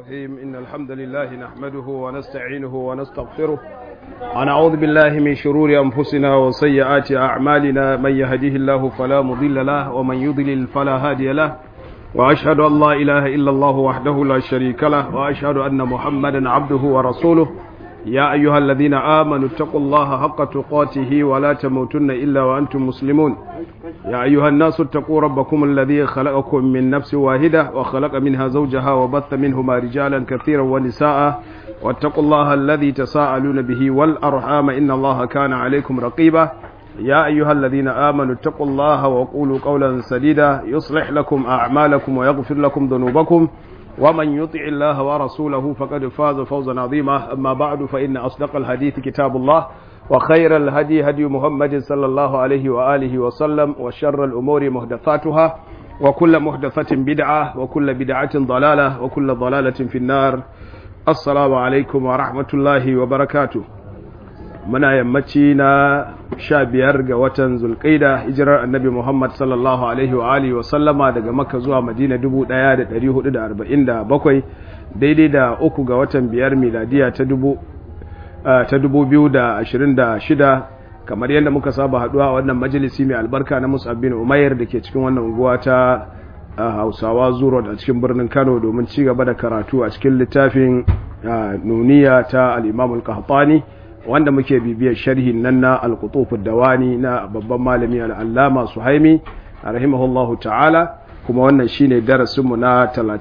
الرحيم إن الحمد لله نحمده ونستعينه ونستغفره ونعوذ بالله من شرور أنفسنا وسيئات أعمالنا من يهديه الله فلا مضل له ومن يضلل فلا هادي له وأشهد أن لا إله إلا الله وحده لا شريك له وأشهد أن محمدا عبده ورسوله يا أيها الذين آمنوا اتقوا الله حق تقاته ولا تموتن إلا وأنتم مسلمون يا أيها الناس اتقوا ربكم الذي خلقكم من نفس واحدة وخلق منها زوجها وبث منهما رجالا كثيرا ونساء واتقوا الله الذي تساءلون به والأرحام إن الله كان عليكم رقيبا يا أيها الذين آمنوا اتقوا الله وقولوا قولا سديدا يصلح لكم أعمالكم ويغفر لكم ذنوبكم ومن يطع الله ورسوله فقد فاز فوزا عظيما أما بعد فإن أصدق الحديث كتاب الله وخير الهدي هدي محمد صلى الله عليه وآله وسلم وشر الأمور محدثاتها وكل محدثة بدعة وكل بدعة ضلالة وكل ضلالة في النار السلام عليكم ورحمة الله وبركاته muna yammaci na sha biyar ga watan zulkaida hijirar annabi muhammad sallallahu alaihi wa alihi wa sallama daga makka zuwa madina dubu ɗaya da ɗari hudu da arba'in da bakwai daidai da uku ga watan biyar miladiya ta dubu ta dubu biyu da ashirin da shida kamar yadda muka saba haɗuwa a wannan majalisi mai albarka na musab bin umayyar da ke cikin wannan unguwa ta hausawa zuro a cikin birnin kano domin ci gaba da karatu a cikin littafin nuniya ta al-imamul qahtani wanda muke bibiyar sharhin nan na al-qutufud dawani na babban malami al-allama suhaimi rahimahullahu ta'ala kuma wannan shine darasinmu na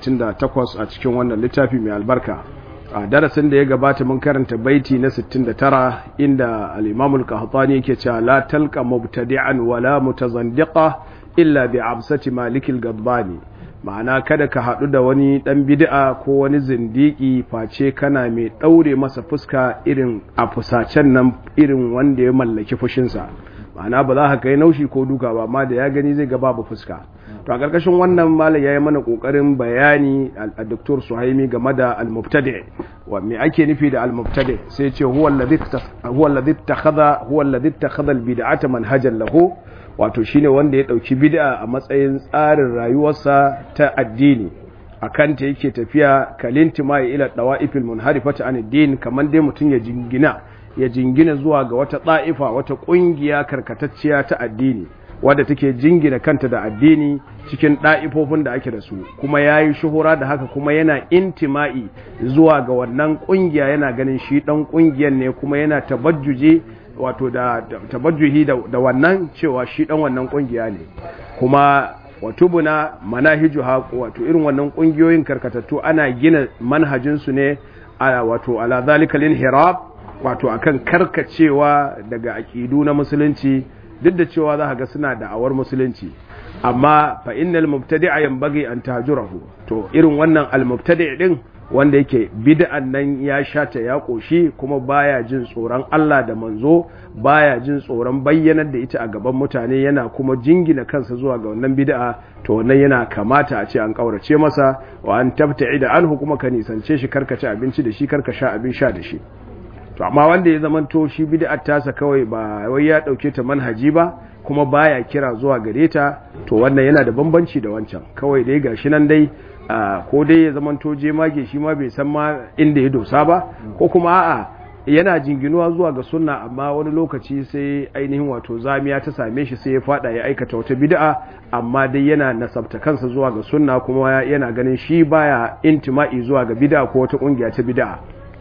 38 a cikin wannan littafi mai albarka a darasin da ya gabata mun karanta baiti na 69 inda al-imam al-qahtani yake cewa la talqa mubtadi'an wala mutazandiqa illa bi absati malikil gadbani ma'ana kada ka haɗu da wani ɗan bid'a ko wani zindiki face kana mai ɗaure masa fuska irin a fusacen nan irin wanda ya mallaki fushinsa ma'ana ba za ka kai naushi ko duka ba amma da ya gani zai ga babu fuska to a ƙarƙashin wannan malam ya yi mana ƙoƙarin bayani a doktor suhaimi game da al-mubtadi wa me ake nufi da al-mubtadi sai ce huwa alladhi ittakhadha huwa alladhi ittakhadha al-bid'ata manhajan lahu wato shine wanda ya dauki bid'a a matsayin tsarin rayuwarsa ta addini akan ta yake tafiya kalintima ila dawa'ifil munharifati an din kaman dai mutun ya jingina ya jingina zuwa ga wata da'ifa wata kungiya karkatacciya ta addini wadda take jingina kanta da addini cikin da'ifofin da ake da su kuma yayi shuhura da haka kuma yana intima'i zuwa ga wannan kungiya yana ganin shi dan kungiyar ne kuma yana tabajjuje wato da tabajjuhi da wannan cewa shi dan wannan kungiya ne kuma watubuna manahiju haqu wato irin wannan kungiyoyin karkatattu ana gina manhajin su ne a wato ala zalikal inhirab wato akan karkacewa daga aqidu na musulunci duk da cewa za ga suna da awar musulunci amma fa innal mubtadi'a yanbaghi an tahjurahu to irin wannan al mubtadi' din wanda yake bid'an nan ya shata ya koshi kuma baya jin tsoron Allah da manzo baya jin tsoron bayyanar da ita a gaban mutane yana kuma jingina kansa zuwa ga wannan bid'a to wannan yana kamata a ce an kaurace masa wa an tabta'i da anhu kuma ka nisance shi karka ci abinci da shi karka sha abin sha da shi to amma wanda ya zamanto shi bid'ar tasa kawai ba wai ya dauke ta manhaji ba kuma baya kira zuwa gare ta to wannan yana da bambanci da wancan kawai dai gashi nan dai ko dai ya zamanto jemage shi ma bai san ma inda ya dosa ba ko kuma a'a yana jinginuwa zuwa ga sunna amma wani lokaci sai ainihin wato zamiya ta same shi sai ya fada ya aikata wata bid'a amma dai yana nasabta kansa zuwa ga sunna kuma yana ganin shi baya intima'i zuwa ga bid'a ko wata kungiya ta bid'a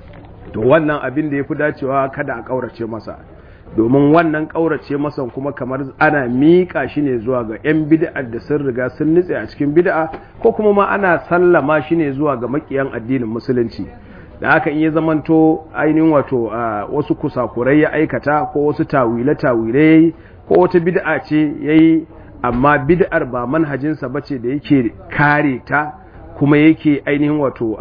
to wannan abin da yafi dacewa kada a kaurace masa domin wannan ƙaurace masan kuma kamar ana miƙa shi ne zuwa ga 'yan bid'a da sun riga sun nutse a cikin bid'a ko kuma ma ana sallama shi ne zuwa ga makiyan addinin musulunci da haka in ya zamanto ainihin wato wasu kusakurai ya aikata ko wasu tawile-tawile ko wata bid'a ce ya yi amma bid'ar ba manhajinsa ba ce da yake kare ta kuma yake ainihin wato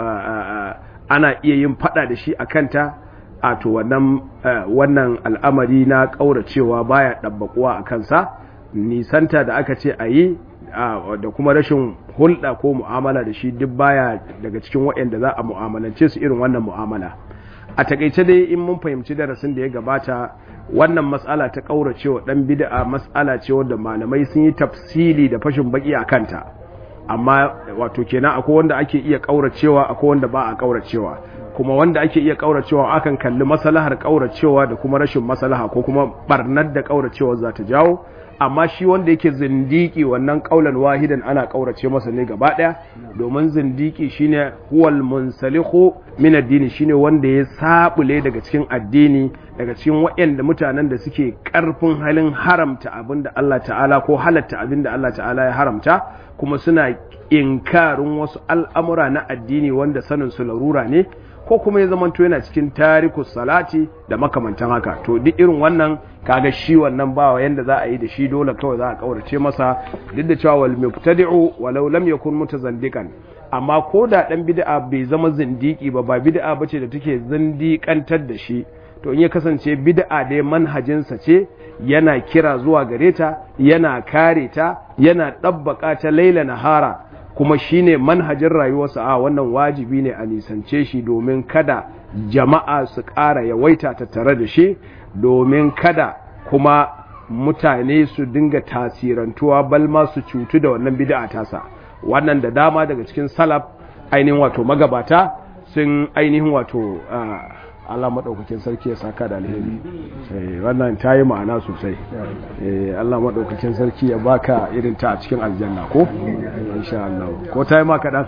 ana iya yin fada da shi a kanta a to wannan wannan al'amari na ƙauracewa baya ɗabbaƙuwa a kansa nisanta da aka ce a yi da kuma rashin hulɗa ko mu'amala da shi duk baya daga cikin waɗanda za a mu'amalance su irin wannan mu'amala a takaice dai in mun fahimci darasin da ya gabata wannan matsala ta ƙauracewa ɗan bid'a matsala ce wadda malamai sun yi tafsili da fashin baki a kanta amma wato kenan akwai wanda ake iya kauracewa akwai wanda ba a kauracewa kuma wanda ake iya kauracewa akan kalli maslahar kauracewa da kuma rashin maslaha ko kuma barnar da kauracewa za ta jawo amma shi wanda yake zindiki wannan kaulan wahidan ana kaurace masa ne gaba daya domin zindiki shine huwal munsalihu min addini shine wanda ya sabule daga cikin addini daga cikin waɗanda mutanen da suke karfin halin haramta abinda Allah ta'ala ko halatta abinda Allah ta'ala ya haramta kuma suna inkarin wasu al'amura na addini wanda sanin su larura ne ko kuma ya zamanto yana cikin tarikus salati da makamantan haka to duk irin wannan kaga shi wannan ba yanda za a yi da shi dole kawai za a kaurace masa duk da cewa wal mubtadi'u walau lam yakun mutazandiqan amma ko da dan bid'a bai zama zindiki ba ba bid'a bace da take zindiƙantar da shi to in ya kasance bid'a dai manhajinsa ce yana kira zuwa gare ta yana kare ta yana ɗabbaka ta laila nahara kuma shine manhajin rayuwarsa a wannan wajibi ne a nisance shi domin kada jama'a su ƙara yawaita tattare da shi domin kada kuma mutane su dinga tasirantuwa balma su cutu da wannan bid'a tasa wannan da dama daga cikin salaf ainihin wato magabata sun ainihin wato Allah maɗaukakin sarki ya saka da alheri wannan ta yi ma'ana sosai Allah maɗaukakin sarki ya baka irin ta a cikin aljanna ko insha Allah ko ta yi maka ɗan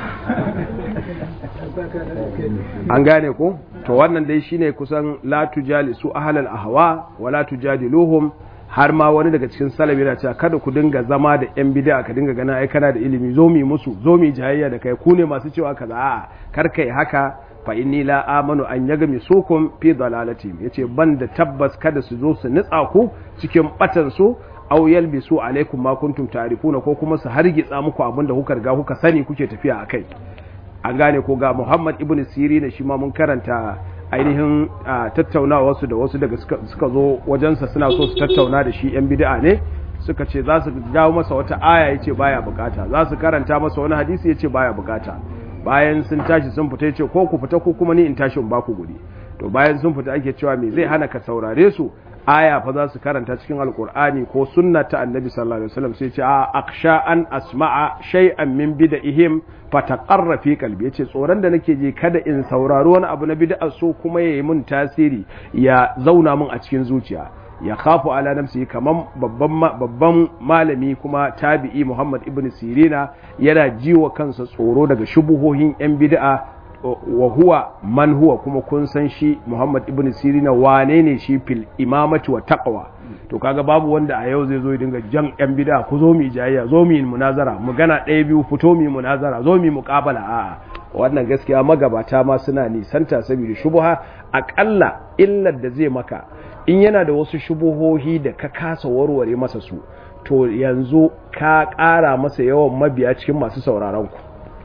an gane ko to wannan dai shine kusan la tujali su ahlal ahwa wa la tujadiluhum har ma wani daga cikin salabi yana cewa kada ku dinga zama da yan bid'a ka dinga gana ai kana da ilimi zo mi musu zo mi jayayya da kai ku ne masu cewa kaza a'a kar kai haka fa inni la amanu an yagmi sukum fi dalalatihim yace ban da tabbas kada su zo su nitsa ku cikin batan su aw yalbisu alaikum ma kuntum ta'rifuna ko kuma su hargitsa muku abinda kuka riga kuka sani kuke tafiya akai an gane ko ga Muhammad ibn Sirin shi ma mun karanta ainihin tattaunawa su da wasu daga suka zo wajensa suna so su tattauna da shi yan bid'a ne suka ce za su dawo masa wata aya yace baya bukata za su karanta masa wani hadisi yace baya bukata bayan sun tashi sun fita ce ko ku fita ko kuma ni in tashi in ba ku guri to bayan sun fita ake cewa me zai hana ka saurare su aya fa za su karanta cikin alkur'ani ko sunna ta annabi sallallahu alaihi wasallam sai ce a aksha an asma'a shay'an min bid'ihim fataqarra fi qalbi yace tsoron da nake ji kada in saurari wani abu na bid'a so kuma yayi mun tasiri ya zauna mun a cikin zuciya ya khafu ala nafsihi kaman babban babban malami kuma tabi'i Muhammad ibn Sirina yana jiwa kansa tsoro daga shubuhohin yan bid'a wa huwa man huwa kuma kun san shi Muhammad ibn Sirina wane ne shi fil imamati wa taqwa to kaga babu wanda a yau zai zo ya dinga jan yan bid'a ku zo mu jayayya zo mu munazara mu gana ɗaya biyu fito mu munazara zo mu muqabala a'a wannan gaskiya magabata ma suna nisanta saboda shubuha akalla illar da zai maka in yana da wasu shubuhohi da ka kasa warware masa su to yanzu ka ƙara masa yawan mabiya cikin masu sauraron ku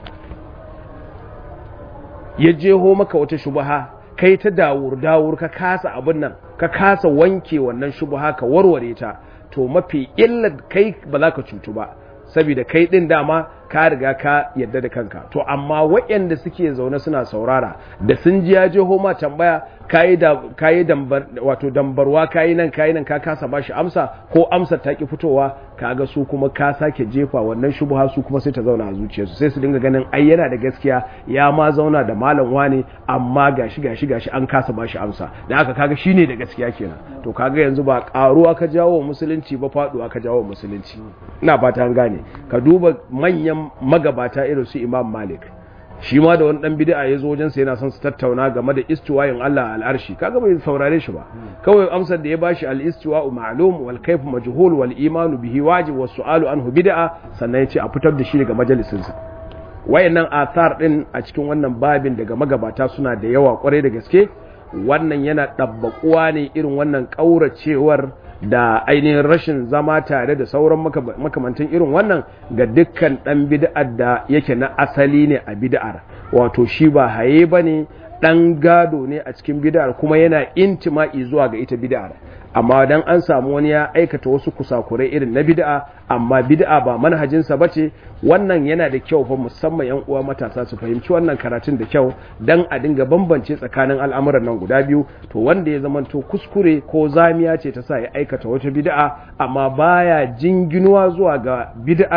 ya jeho maka wata shubuha kai ta dawur dawur ka kasa abin nan ka kasa wanke wannan shubuha ka warware ta to mafi illar kai ba za ka cutu ba saboda kai din dama ka riga ka yadda da kanka to amma waɗanda suke zaune suna saurara da sun ji ya je homa tambaya kayi da kayi dambar wato dambarwa kayi nan kayi nan ka kasa bashi amsa ko amsar ta ki fitowa kaga su kuma ka sake jefa wannan shubha su kuma sai ta zauna a zuciyarsu sai su dinga ganin ai yana da gaskiya ya ma zauna da malam wane amma gashi gashi gashi an kasa bashi amsa da haka kaga shine da gaskiya kenan to kaga yanzu ba karuwa ka jawo musulunci ba faduwa ka jawo musulunci ina fata an gane ka duba manyan magabata irin su Imam Malik shi ma da wani dan bid'a ya zo wajen sa yana son su tattauna game da istiwayin Allah al-arshi kaga bai saurare shi ba kawai amsar da ya bashi al-istiwa'u ma'lum wal kayf majhul wal iman bihi wajib was su'alu anhu bid'a sannan ya ce a fitar da shi daga majalisin sa wayannan athar din a cikin wannan babin daga magabata suna da yawa kwarai da gaske wannan yana dabbakuwa ne irin wannan kauracewar da ainihin rashin zama tare da sauran makamantan irin wannan ga dukkan ɗan bid'ar da yake na asali ne a bid'ar wato shi ba haye ba ne ɗan gado ne a cikin bid'ar kuma yana intima'i zuwa ga ita bid'ar amma dan an samu wani ya aikata wasu kusakurai irin na bid'a amma bid'a ba manhajinsa bace wannan yana da kyau fa musamman yan uwa matasa su fahimci wannan karatun da kyau dan a dinga bambance tsakanin al'amuran nan guda biyu to wanda ya zamanto kuskure ko zamiya ce ta sa ya aikata wata bid'a amma baya jinginuwa zuwa ga bid'ar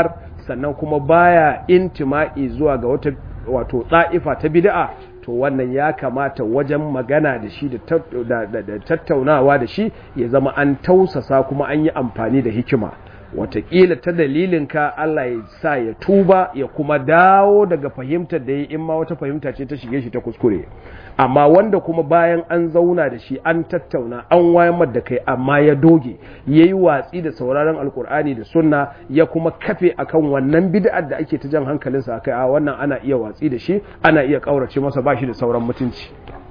sannan kuma baya intima'i zuwa ga wata wato ɗa'ifa ta bid'a to wannan ya kamata wajen magana da shi da tattaunawa da shi ya zama an tausasa kuma an yi amfani da hikima watakila ta dalilinka Allah ya sa ya tuba ya kuma dawo daga fahimtar da ya in ma wata fahimta ce ta shige shi ta kuskure amma wanda kuma bayan an zauna da shi an tattauna an wayar da kai amma ya doge ya yi watsi da sauraron alkur'ani da sunna ya kuma kafe akan wannan bid'ar da ake ta jan hankalinsa akai a wannan ana iya watsi da shi ana iya kaurace masa ba shi da sauran mutunci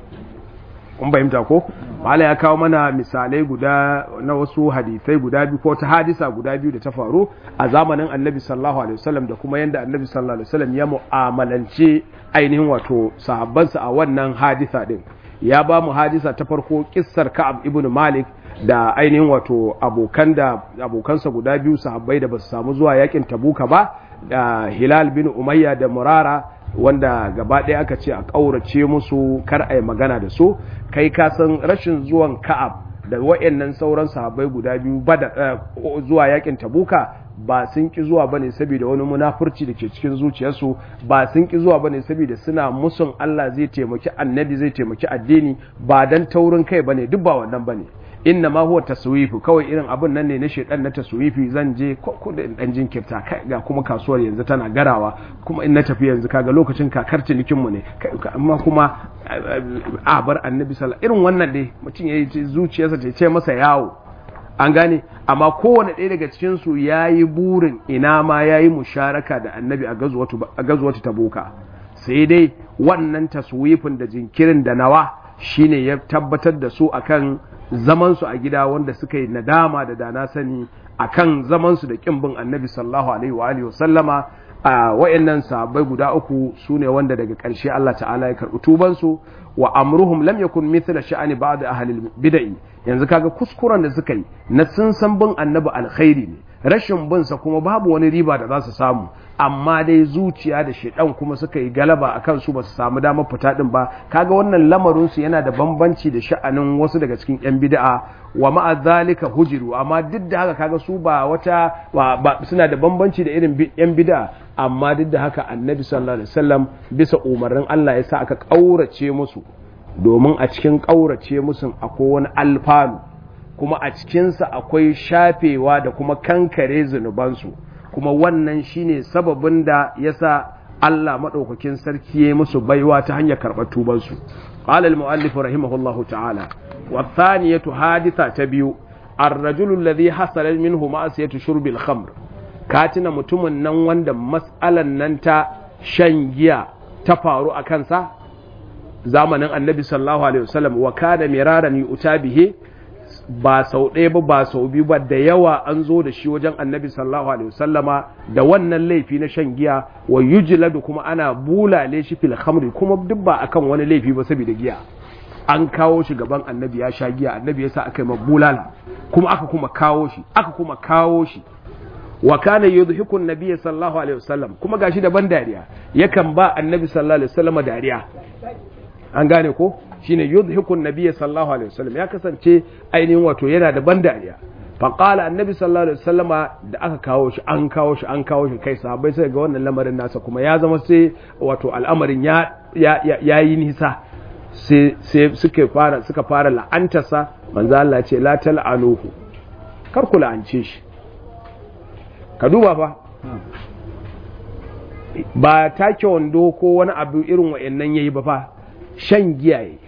kun fahimta ko mala ya kawo mana misalai guda na wasu hadisai guda biyu ko ta hadisa guda biyu da ta faru a zamanin annabi sallallahu alaihi wasallam da kuma yanda annabi sallallahu alaihi wasallam ya mu'amalance ainihin wato sahabbansa a wannan hadisa din ya ba mu hadisa ta farko kissar ka'ab ibn malik da ainihin wato abokan da abokansa guda biyu sahabbai da basu samu zuwa yakin tabuka ba da hilal bin umayya da murara wanda gaba ɗaya aka ce a ƙaurace musu kar a yi magana da su kai ka san rashin zuwan ka'ab da wa'annan sauran sahabbai guda biyu bada zuwa yakin tabuka ba sun ki zuwa bane saboda wani munafurci da ke cikin zuciyarsu ba sun ki zuwa bane saboda suna musun Allah zai taimaki annabi zai taimaki addini ba dan taurin kai bane duk ba wannan bane inna ma huwa taswifu kawai irin abun nan ne na shedan na taswifi zan je ko da dan jinkirta ga kuma kasuwar yanzu tana garawa kuma in na tafi yanzu kaga lokacin kakar cinikin mu ne amma kuma a bar annabi sallallahu irin wannan dai mutum yayi zuciyarsa ce ce masa yawo an gane amma kowane ɗaya daga cikin su yayi burin ina ma yayi musharaka da annabi a gazuwatu a gazuwatu tabuka sai dai wannan taswifin da jinkirin da nawa shine ya tabbatar da su akan zamansu a gida wanda suka yi nadama da dana sani akan zamansu da kin bin annabi sallallahu alaihi wa alihi wasallama a wayannan sahabbai guda uku sune wanda daga ƙarshe Allah ta'ala ya karɓi tubansu wa amruhum lam yakun mithla sha'ani ba'd ahli bid'ah yanzu kaga kuskuren da suka yi na sun san bin annabi alkhairi ne rashin bin sa kuma babu wani riba da za su samu amma dai zuciya da shedan kuma suka yi galaba akan su ba su samu damar fita din ba kaga wannan lamarin su yana da bambanci da sha'anin wasu daga cikin yan bid'a wa ma'a zalika hujiru amma duk da haka kaga su ba wata ba suna da bambanci da irin yan bid'a amma duk da haka annabi sallallahu alaihi wasallam bisa umarnin Allah ya sa aka kaurace musu domin a cikin kaurace musu akwai wani alfanu kuma a cikinsa akwai shafewa da kuma kankare zunubansu kuma wannan shine sababin da yasa Allah maɗaukakin sarki ya musu baiwa ta hanyar karɓar tubansu qala al-mu'allif rahimahullahu ta'ala wa thaniyatu haditha ta biyu ar-rajulu alladhi hasala minhu ma'asiyatu shurbi al-khamr katina mutumin nan wanda mas'alan nan ta shan giya ta faru a kansa zamanin annabi sallallahu alaihi wasallam wa kana miraran yu'ta bihi ba sau ɗaya ba ba sau biyu ba da yawa an zo da shi wajen annabi sallallahu alaihi wasallama da wannan laifi na shan giya wa yujladu kuma ana bulale shi fil khamri kuma duk ba akan wani laifi ba saboda giya an kawo shi gaban annabi ya sha giya annabi ya sa aka yi bulala kuma aka kuma kawo shi aka kuma kawo shi wa kana yudhiku an-nabiy sallallahu alaihi wasallam kuma gashi da ban dariya yakan ba annabi sallallahu alaihi wasallama dariya an gane ko shine yudhiku nabiyyi sallallahu alaihi wasallam ya kasance ainihin wato yana da ban dariya fa qala annabi sallallahu alaihi wasallama da aka kawo shi an kawo shi an kawo shi kai sahabbai sai ga wannan lamarin nasa kuma ya zama sai wato al'amarin ya ya yi nisa sai sai suka fara suka fara la'antarsa manzo Allah ce la tal'anuhu kar ku la'ance shi ka duba fa ba take wando ko wani abu irin wa'annan yayi ba fa shan giya yayi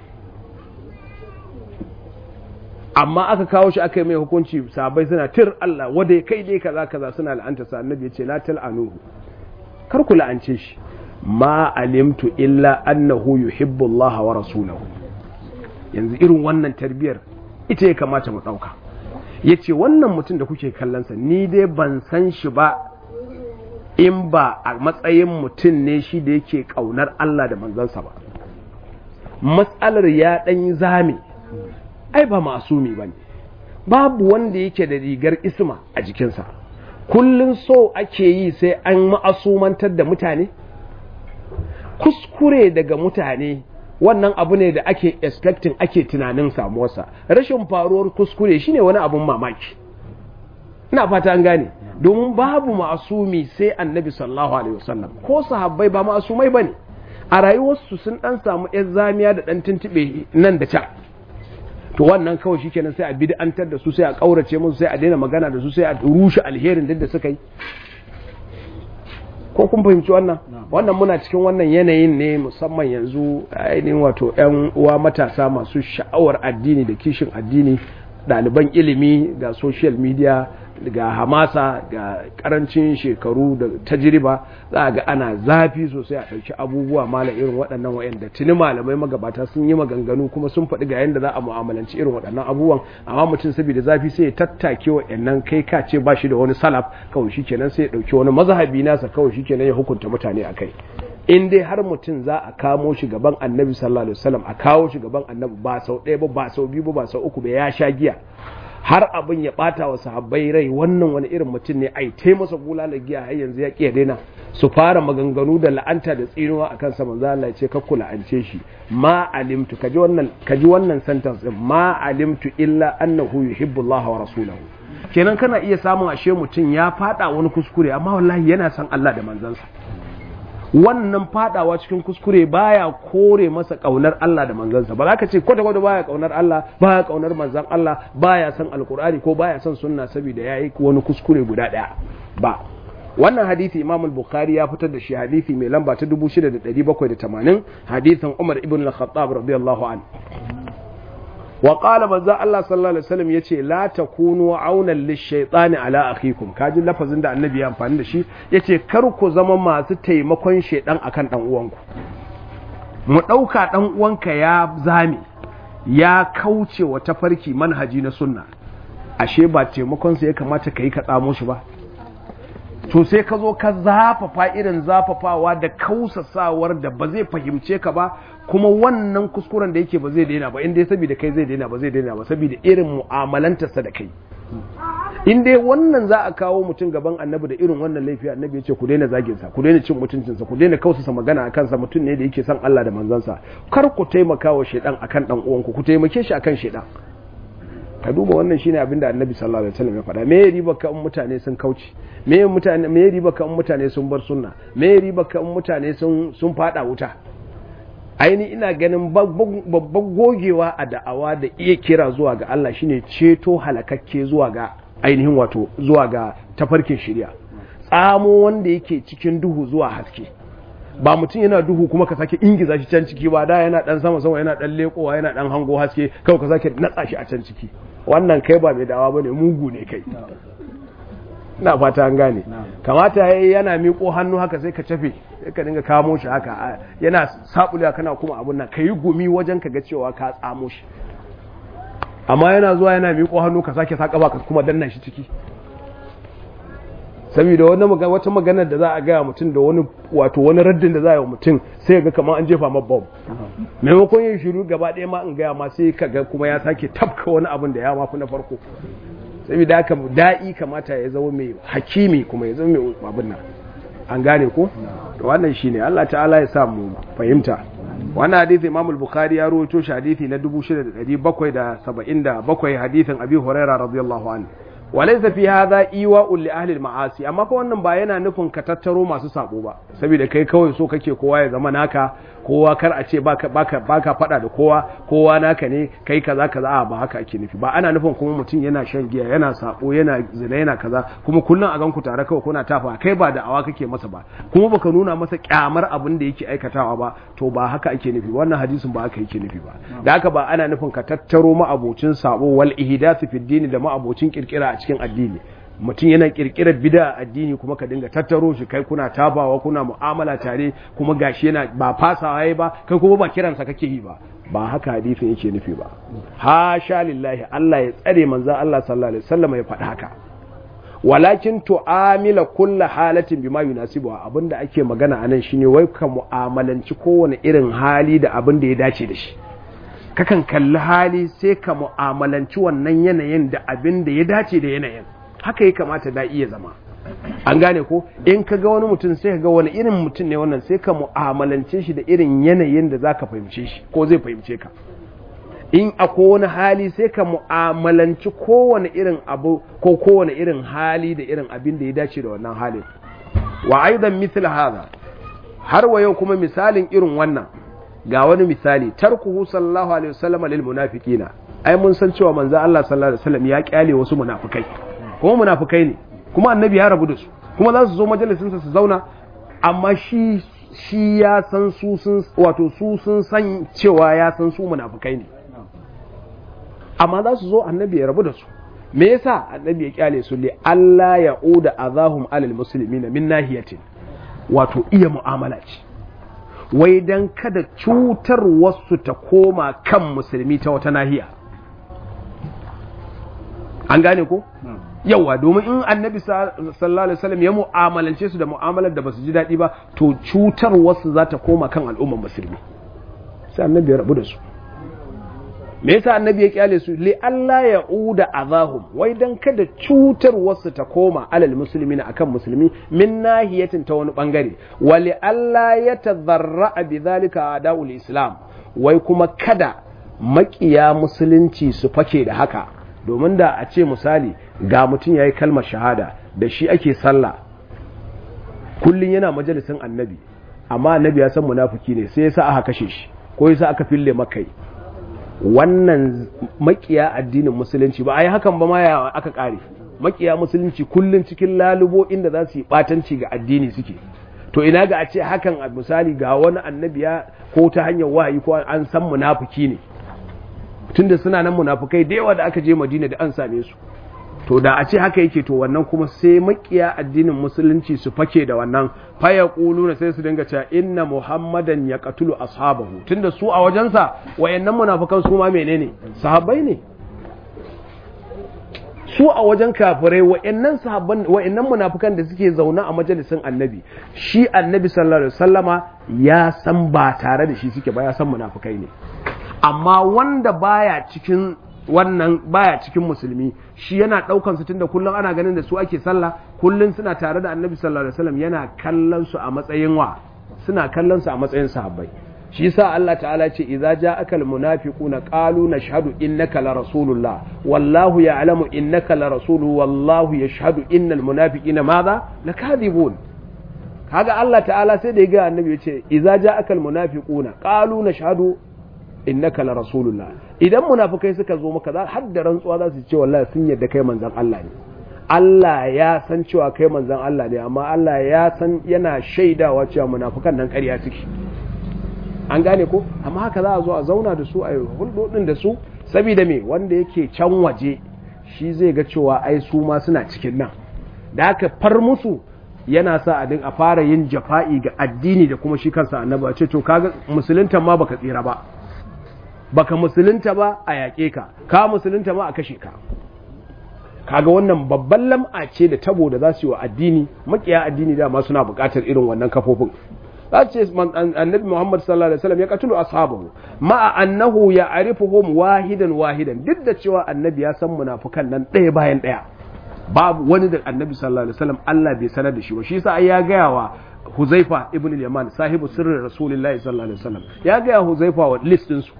amma aka kawo shi aka yi mai hukunci sabai suna tir Allah wada kai dai kaza kaza suna la'anta sa annabi ya ce la tal'anuhu kar ku la'ance shi ma alimtu illa annahu yuhibbu Allah wa rasulahu yanzu irin wannan tarbiyar ita ya kamata mu dauka yace wannan mutum da kuke kallon sa ni dai ban san shi ba in ba a matsayin mutum ne shi da yake kaunar Allah da manzansa ba matsalar ya dan zame ai ba masumi ba ne babu wanda yake da rigar isma a jikinsa kullum so ake yi sai an ma'asumantar da mutane kuskure daga mutane wannan abu ne da ake expecting ake tunanin samuwarsa rashin faruwar kuskure shine wani abun mamaki ina fata an gane domin babu ma'asumi sai annabi sallallahu alaihi wasallam ko sahabbai ba ma'asumai bane a rayuwarsu sun dan samu yan zamiya da dan tuntube nan da can to wannan kawai shikenan sai a bid'antar da su sai a kaurace musu sai a daina magana da su sai a rushe alherin duk da suka yi ko kun fahimci wannan wannan muna cikin wannan yanayin ne musamman yanzu ainihin wato 'yan uwa matasa masu sha'awar addini da kishin addini ɗaliban ilimi ga social media ga hamasa ga karancin shekaru da tajriba za a ga ana zafi sosai a ɗauki abubuwa mala irin waɗannan wa'anda tuni malamai magabata sun yi maganganu kuma sun faɗi ga yadda za a mu'amalanci irin waɗannan abubuwan amma mutum saboda zafi sai ya tattake wa'annan kai ka ce ba shi da wani salaf kawai shi kenan sai ya ɗauki wani mazhabi nasa kawai shi kenan ya hukunta mutane a kai in dai har mutum za a kamo shi gaban annabi sallallahu alaihi wasallam a kawo shi gaban annabi ba sau ɗaya ba ba sau biyu ba ba sau uku ba ya sha giya har abin ya bata wa sahabbai rai wannan wani irin mutum ne ai tai masa bulala giya har yanzu ya kiya daina su fara maganganu da la'anta da tsinuwa akan sa manzo Allah ya ce kakku la'ance shi ma alimtu kaji wannan kaji wannan sentence din ma alimtu illa annahu yuhibbu Allah wa rasulahu kenan kana iya samun ashe mutum ya fada wani kuskure amma wallahi yana son Allah da manzansa wannan fadawa cikin kuskure baya kore masa kaunar Allah da manzansa ba za ka ce kwata kwata baya kaunar Allah baya kaunar manzan Allah baya son alkur'ani ko baya son sunna saboda yayi wani kuskure guda daya ba wannan hadisi Imam al-Bukhari ya fitar da shi hadisi mai lamba ta 6780 hadisin Umar ibn al-Khattab radiyallahu anhu wa qala manzo Allah sallallahu alaihi wasallam yace la takunu aunan lishaytani ala akhikum kaji lafazin da annabi ya amfani da shi yace kar ku zama masu taimakon shedan akan dan uwanku mu dauka dan uwanka ya zame ya kauce wa tafarki manhaji na sunna ashe ba taimakon sa ya kamata kai ka tsamo shi ba to sai ka zo ka zafafa irin zafafawa da kausasawar da ba zai fahimce ka ba kuma wannan kuskuren da yake ba zai daina ba inda saboda kai zai daina ba zai daina ba saboda irin mu'amalantarsa da kai in dai wannan za a kawo mutum gaban annabi da irin wannan laifi annabi ya ce ku daina zaginsa ku daina cin mutuncinsa ku daina kausasa magana a kansa mutum ne da yake son Allah da manzansa kar ku taimaka wa shaidan akan dan uwanku ku taimake shi akan shaidan ka duba wannan shine abin da annabi sallallahu alaihi wasallam ya faɗa me riba ka mutane sun kauce me mutane me riba ka mutane sun bar sunna me riba ka mutane sun sun fada wuta aini ina ganin babban gogewa a da'awa da iya kira zuwa ga Allah shine ceto halakakke zuwa ga ainihin wato zuwa ga tafarkin shari'a tsamo wanda yake cikin duhu zuwa haske ba mutum yana duhu kuma ka sake ingiza shi can ciki ba da yana dan sama sama yana dan lekowa yana dan hango haske kawai ka sake natsa shi a can ciki wannan kai ba mai dawa bane mugu ne kai ina fata an gane kamata yayi yana miƙo hannu haka sai ka cafe sai ka dinga kamo shi haka yana sabuliya kana kuma abun nan kayi gumi wajen ka ga cewa ka tsamo shi amma yana zuwa yana miƙo hannu ka sake saka ba ka kuma danna shi ciki saboda wani wata magana da za a gaya mutum da wani wato wani raddin da za a yi wa mutum sai ga kamar an jefa ma bom maimakon yin shiru gaba ɗaya ma in gaya ma sai ka ga kuma ya sake tafka wani abin da ya mafi na farko saboda haka da'i kamata ya zama mai hakimi kuma ya zama mai abin nan an gane ko wannan shine Allah ta'ala ya sa mu fahimta wannan hadisi Imam al-Bukhari ya rawaito shi hadisi na 6777 hadisin Abi Hurairah radiyallahu anhu walaysa fi hadha iwa'un li ahli al-ma'asi amma fa wannan ba yana nufin ka tattaro masu sabo ba saboda kai kawai so kake kowa ya zama naka kowa kar a ce baka baka baka fada da kowa kowa naka ne kai kaza kaza a ba haka ake nufi ba ana nufin kuma mutum yana shan giya yana sabo yana zina yana kaza kuma kullun a gan ku tare kawai kuna tafa kai ba da awa kake masa ba kuma baka nuna masa kyamar abin da yake aikatawa ba to ba haka ake nufi wannan hadisin ba haka yake nufi ba da haka ba ana nufin ka tattaro ma'abocin sabo wal ihdath fi dini da ma'abocin kirkira a cikin addini mutum yana kirkirar bida a addini kuma ka dinga tattaro shi kai kuna tabawa kuna mu'amala tare kuma gashi yana ba fasawa yayi ba kai kuma ba kiransa kake yi ba ba haka hadisin yake nufi ba hasha lillahi Allah ya tsare manzon Allah sallallahu alaihi wasallam ya faɗi haka walakin tu'amila kulla halatin bima yunasibu abinda ake magana anan shine wai ka mu'amalanci kowane irin hali da abin da ya dace da shi kakan kalli hali sai ka mu'amalanci wannan yanayin da abin da ya dace da yanayin haka ya kamata da iya zama an gane ko in ka ga wani mutum sai ka ga wani irin mutum ne wannan sai ka mu'amalance shi da irin yanayin da za ka fahimce shi ko zai fahimce ka in akwai wani hali sai ka mu'amalanci kowane irin abu ko kowane irin hali da irin abin da ya dace da wannan halin wa aidan mithl hadha har wa yau kuma misalin irin wannan ga wani misali tarkuhu sallallahu alaihi wasallam lil munafiqina ai mun san cewa manzo Allah sallallahu alaihi wasallam ya kyale wasu munafikai kuma munafikai ne kuma annabi ya rabu da su kuma za su zo majalisin sa su zauna amma shi shi ya san su sun wato su sun san cewa ya san su munafikai ne amma za su zo annabi ya rabu da su me yasa annabi ya kyale su li Allah ya uda azahum alal muslimin min nahiyatin wato iya mu'amala ce wai dan kada cutar wasu ta koma kan musulmi ta wata nahiya an gane ko yawa domin in annabi sallallahu alaihi wasallam ya mu'amalance su da mu'amalar da basu ji daɗi ba to cutar wasu za ta koma kan al'ummar musulmi sai annabi ya rabu da su me yasa annabi ya kyale su li Allah ya uda azahum wai dan kada cutar wasu ta koma alal muslimina akan musulmi min nahiyatin ta wani bangare wa li Allah ya tazarra bi zalika adaul islam wai kuma kada makiya musulunci su fake da haka domin da a ce misali ga mutum yayi kalmar shahada da shi ake sallah kullun yana majalisin annabi amma annabi ya san munafiki ne sai yasa aka kashe shi ko yasa aka fille makai wannan makiya addinin musulunci ba a yi hakan ba ma ya aka kare makiya musulunci kullum cikin lalubo inda za su yi batanci ga addini suke to ina ga a ce hakan a misali ga wani annabiya ko ta hanyar wahayi ko an san munafiki ne tunda suna nan munafukai da yawa da aka je madina da an same su to da a ce haka yake to wannan kuma sai makiya addinin musulunci su fake da wannan faya na sai su dinga cewa inna muhammadan ya katulu ashabahu tunda su a wajensa wayannan munafukan su ma menene sahabbai ne su a wajen kafirai wayannan sahabban wayannan munafukan da suke zauna a majalisin annabi shi annabi sallallahu alaihi wasallama ya san ba tare da shi suke ba ya san munafukai ne amma wanda baya cikin wannan baya cikin musulmi shi yana daukan su tunda kullum ana ganin da su ake sallah kullum suna tare da annabi sallallahu alaihi wasallam yana kallon su a matsayin wa suna kallon su a matsayin sahabbai shi yasa Allah ta'ala ce idza ja'aka almunafiquna qalu nashhadu innaka la rasulullah wallahu ya'lamu innaka la rasuluhu wallahu yashhadu innal munafiqina madha lakadibun kaga Allah ta'ala sai da ya ga annabi yace idza ja'aka almunafiquna qalu nashhadu innaka la rasulullah idan munafikai suka zo maka za har da rantsuwa za su ce wallahi sun yadda kai manzon Allah ne Allah ya san cewa kai manzon Allah ne amma Allah ya san yana shaidawa cewa munafikan nan ƙarya suke an gane ko amma haka za a zo a zauna da su a yi hulɗoɗin da su saboda me wanda yake can waje shi zai ga cewa ai su ma suna cikin nan da haka far musu yana sa a din a fara yin jafa'i ga addini da kuma shi kansa annabi a ce to kaga musulunta ma baka tsira ba baka musulunta ba a yaƙe ka ka musulunta ma a kashe ka kaga wannan babban lam'a ce da tabo da za su yi wa addini makiya addini dama suna buƙatar irin wannan kafofin za ce annabi muhammad sallallahu alaihi wasallam ya katulu ashabahu ma'a annahu ya arifuhum wahidan wahidan duk da cewa annabi ya san munafukan nan ɗaya bayan ɗaya babu wani da annabi sallallahu alaihi wasallam Allah bai sanar da shi ba shi yasa ai ya gaya wa Huzaifa ibn al-Yaman sahibu sirrin Rasulullahi sallallahu alaihi wasallam ya gaya Huzaifa wa list din su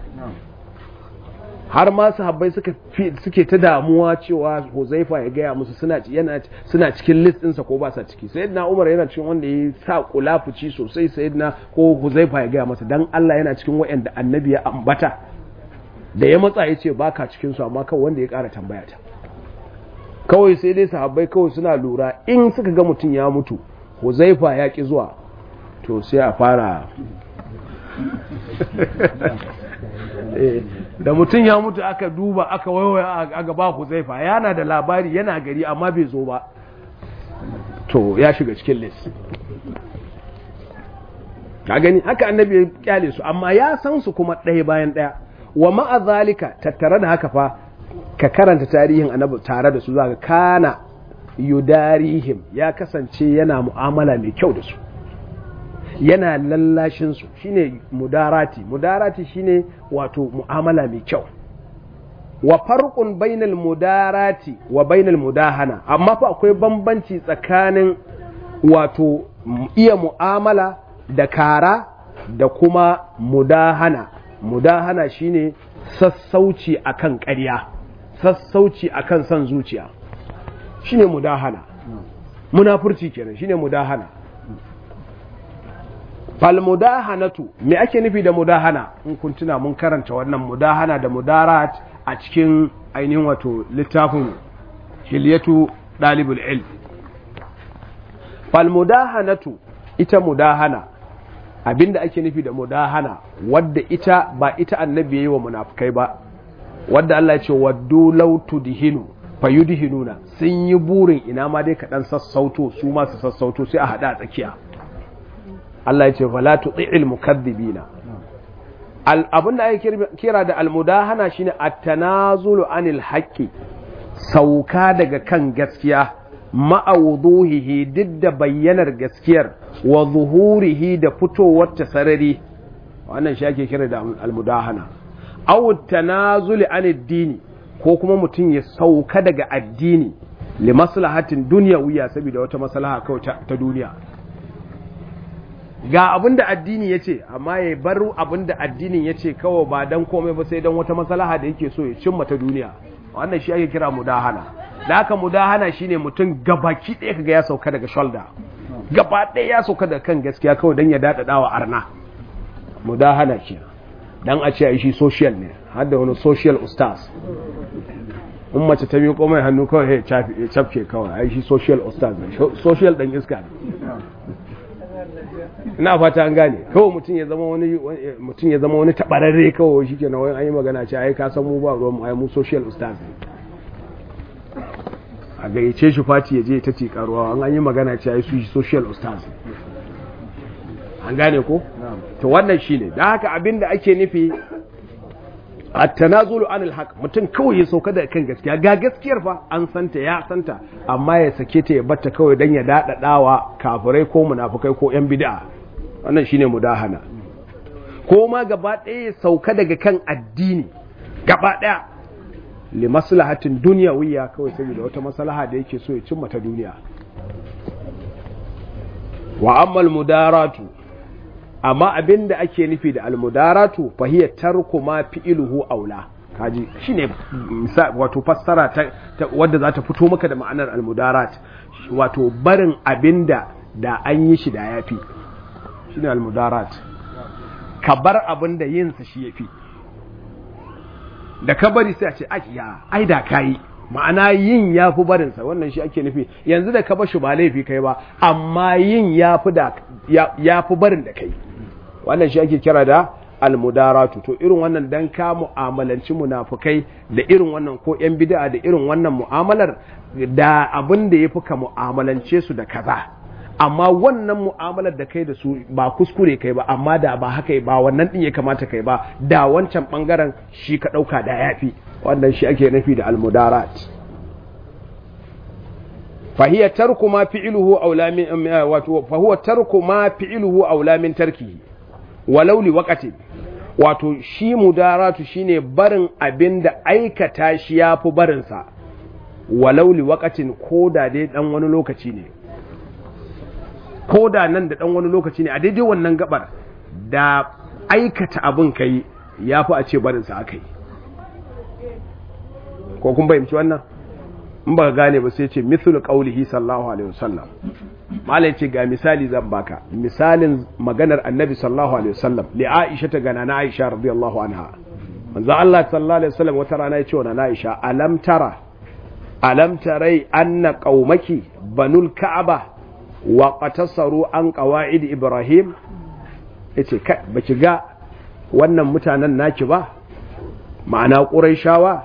har ma sahabbai suka suke ta damuwa cewa Huzaifa ya gaya musu suna yana suna cikin list ɗinsa ko ba sa ciki sayyidina Umar yana cikin wanda ya sa kulafuci sosai sayyidina ko Huzaifa ya gaya masa dan Allah yana cikin wayanda annabi ya ambata da ya matsa ya ce baka cikin su amma kawai wanda ya ƙara tambaya ta kawai sai dai sahabbai kawai suna lura in suka ga mutum ya mutu Huzaifa ya ki zuwa to sai a fara da mutum ya mutu aka duba aka waiwaya a gaba Huzaifa yana da labari yana gari amma bai zo ba to ya shiga cikin list ka gani haka annabi ya kyale su amma ya san su kuma ɗaya bayan ɗaya wa ma'a zalika tattare da haka fa ka karanta tarihin annabi tare da su zaka kana yudarihim ya kasance yana mu'amala mai kyau da su yana lallashin su shine mudarati mudarati shine wato mu'amala mai kyau wa farqun bainal mudarati wa bainal mudahana amma fa akwai bambanci tsakanin wato iya mu'amala da kara da kuma mudahana mudahana shine sassauci akan ƙarya sassauci akan son zuciya shine mudahana munafurci kenan shine mudahana fal mudahanatu me ake nufi da mudahana in kun tuna mun karanta wannan mudahana da mudarat a cikin ainihin wato littafin hilyatu dalibul ilm fal mudahanatu ita mudahana abinda ake nufi da mudahana wadda ita ba ita annabi yayi wa munafikai ba wadda Allah ya ce waddu law tudhinu fayudhinuna sun yi burin ina ma dai kaɗan sassauto su ma su sassauto sai a hada a tsakiya Allah ya ce fala tuti'il mukaththibina abin da ake kira da almudahana shine at-tanazulu anil haqqi sauka daga kan gaskiya ma'awuduhihi duk da bayyanar gaskiyar wa zuhurihi da fitowar ta sarari wannan shi ake kira da almudahana aw tanazuli anid dini ko kuma mutum ya sauka daga addini li maslahatin dunyawiya saboda wata maslaha kawai ta duniya ga abin da addini ya ce amma ya bar abin da addinin ya ce kawai ba don komai ba sai don wata maslaha da yake so ya cimma ta duniya wannan shi ake kira mudahana da haka mudahana shine mutum gabaki ɗaya kaga ya sauka daga shoulder gaba ɗaya ya sauka daga kan gaskiya kawai don ya daɗaɗa wa arna mudahana kenan dan a ce a shi social ne har da wani social ustaz in mace ta miƙo mai hannu kawai ya cafke kawai a shi social ustaz ne social ɗan iska ne ina fata an gane kawai mutum ya zama wani mutum ya zama wani tabararre kawai shi kenan wani an yi magana ce ai ka san mu ba ruwan mu ai mu social ustaz ne a gayyace shi fati ya je ta ce karuwa an an yi magana ce ai su social ustaz an gane ko to wannan shine da haka abinda ake nufi at-tanazulu anil haqq mutum kawai ya sauka da kan gaskiya ga gaskiyar fa an santa ya santa amma ya sake ta ya batta kawai dan ya dadadawa kafirai ko munafikai ko yan bid'a wannan shine mudahana ko ma gaba ɗaya ya sauka daga kan addini gaba ɗaya li maslahatin dunyawiyya kawai saboda wata maslaha da yake so ya cimma ta duniya wa ammal mudaratu amma abin da ake nufi da almudaratu fahiya tarku ma fi'iluhu aula kaji shine wato fassara ta, wadda za ta fito maka da ma'anar almudarat wato barin abinda da an yi shi da yafi shine almudarat ka bar abin da yin sa shi yafi da ka bari sai a ce ya ai da kai ma'ana yin ya fi barinsa wannan shi ake nufi yanzu da ka ba shi ba laifi kai ba amma yin ya fi barin da kai wannan shi ake kira da almudaratu to irin wannan dan ka mu'amalanci munafukai da irin wannan ko yan bid'a da irin wannan mu'amalar da abin da yafi ka mu'amalance su da kaza amma wannan mu'amalar da kai da su ba kuskure kai ba amma da ba haka ba wannan din ya kamata kai ba da wancan bangaren shi ka dauka da yafi wannan shi ake nufi da almudarat fahiya tarku ma fi'luhu aula min wato fa huwa tarku ma fi'luhu aula min tarkihi walau li waqatin wato shi mudaratu shine barin abinda aikata shi yafi barin sa walau li waqatin koda dai dan wani lokaci ne koda nan da dan wani lokaci ne a daidai wannan gabar da aikata abin kai yafi a ce barin sa akai ko kun bayyana wannan in ba gane ba sai ce mithlu qawlihi sallallahu alaihi wasallam malai ce ga misali zan baka misalin maganar annabi sallallahu alaihi wasallam li aisha ta gana na aisha radiyallahu anha manzo Allah sallallahu alaihi wasallam wata rana ya ce wa na aisha alam tara alam tarai anna qaumaki banul ka'aba wa qatasaru an qawaid ibrahim yace kai baki ga wannan mutanen naki ba ma'ana quraishawa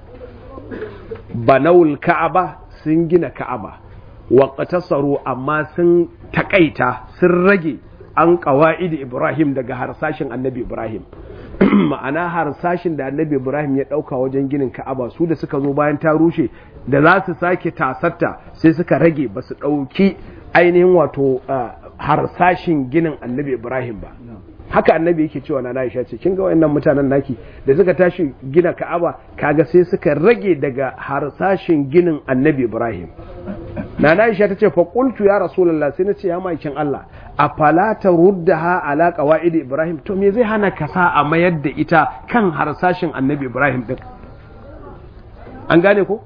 banawul ka'aba sun gina ka'aba wa qatasaru amma sun takaita sun rage an qawaid ibrahim daga harsashin annabi ibrahim ma'ana harsashin da annabi ibrahim ya dauka wajen ginin ka'aba su da suka zo bayan ta rushe da za su sake tasarta sai suka rage ba su dauki ainihin wato harsashin ginin annabi ibrahim ba haka annabi yake cewa na Aisha ce kin ga wayannan mutanen naki da suka tashi gina Ka'aba kaga sai suka rage daga harsashin ginin annabi Ibrahim nana Aisha tace fa qultu ya rasulullah sai nace ya maikin Allah afala taruddaha ala qawaid Ibrahim to me zai hana ka sa a mayar da ita kan harsashin Annabi Ibrahim din an gane ko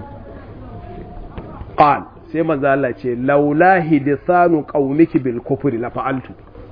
qal sai manzo Allah ce laula hidisanu qaumiki bil kufri la fa'altu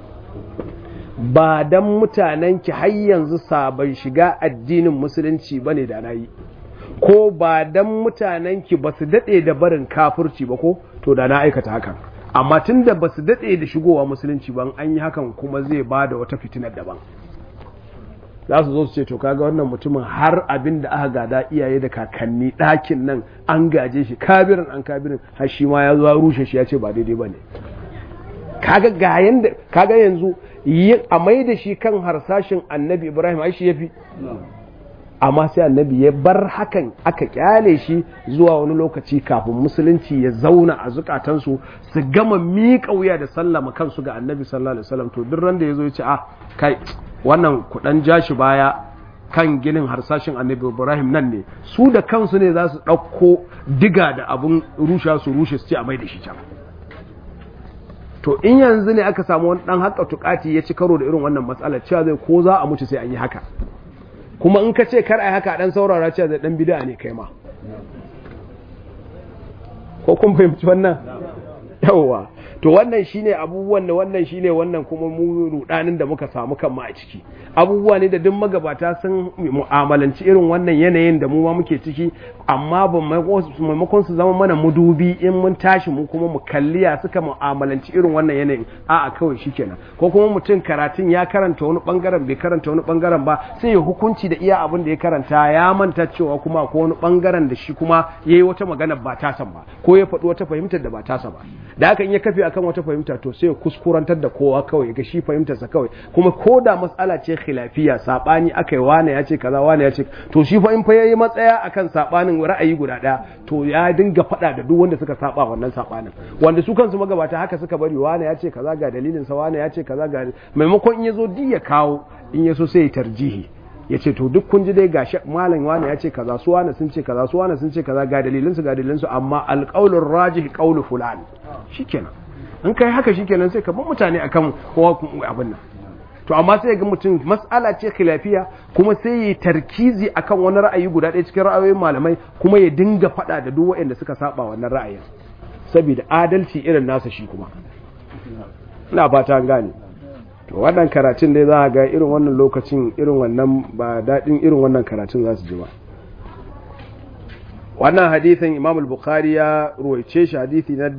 ba dan mutanenki har yanzu sabon shiga addinin musulunci bane da nayi ko ba dan mutanenki ba su daɗe da barin kafurci ba ko to da na aikata hakan amma tun da ba su daɗe da shigowa musulunci ban an yi hakan kuma zai ba da wata fitinar daban za su zo su ce to kaga wannan mutumin har abin da aka gada iyaye da kakanni ɗakin nan an gaje shi kabirin an kabirin har shi ma ya zo ya rushe shi ya ce ba daidai ba ne kaga ga yanda kaga yanzu a mai da shi kan harsashin annabi ibrahim ai shi ya fi amma sai annabi ya bar hakan aka kyale shi zuwa wani lokaci kafin musulunci ya zauna a zukatansu su gama miƙa wuya da sallama kansu ga annabi sallallahu alaihi wasallam to duk ran da yazo ya ce ah kai wannan kudan jashi baya kan ginin harsashin annabi Ibrahim nan ne su da kansu ne za su ɗauko diga da abun rusha su rushe su ce a mai da shi can to in yanzu ne aka samu wani dan haka tukati ya ci karo da irin wannan matsalar cewa zai ko za a mutu sai an yi haka kuma in ka ce kar a haka dan saurara cewa zai dan bid'a ne kai ma ko kun fahimci wannan yawwa to wannan shine abubuwan da wannan shine wannan kuma mu rudanin da muka samu kan ma a ciki abubuwa ne da duk magabata sun mu'amalanci irin wannan yanayin da mu ma muke ciki amma ba maimakon su zama mana mudubi in mun tashi mu kuma mu kalliya suka mu'amalanci irin wannan yanayin a'a kawai shikenan ko kuma mutum karatun ya karanta wani bangaren bai karanta wani bangaren ba sai ya hukunci da iya abin da ya karanta ya manta cewa kuma ko wani bangaren da shi kuma yayi wata magana ba tasan ba ko ya faɗi wata fahimtar da ba tasa ba da haka in ya kafe akan wata fahimta to sai ya kuskurantar da kowa kawai ga shi fahimtarsa kawai kuma ko da matsala ce khilafiya sabani akai wane ya ce kaza wane ya ce to shi fa in fa yayi matsaya akan sabanin ra'ayi guda daya to ya dinga fada da duk wanda suka saba wannan sabanin wanda su kansu magabata haka suka bari wane ya ce kaza ga dalilin sa wane ya ce kaza ga maimakon in yazo di ya kawo in yaso sai ya tarjihi ya ce to duk kun ji dai gashi malam wani ya ce kaza su wani sun ce kaza su wani sun ce kaza ga dalilin su ga dalilin su amma alqaulur rajih qaulu fulan shikenan in kai haka shikenan sai ka bar mutane akan kowa abin nan to amma sai ga mutum mas'ala ce khilafiya kuma sai yi tarkizi akan wani ra'ayi guda ɗaya cikin ra'ayoyin malamai kuma ya dinga faɗa da duk waɗanda suka saba wannan ra'ayin saboda adalci irin nasa shi kuma ina fata an gane to wannan karatun dai za a ga irin wannan lokacin irin wannan ba daɗin irin wannan karatun za su ji ba wannan hadithin imam al-bukhari ya ruwaice shi hadithi na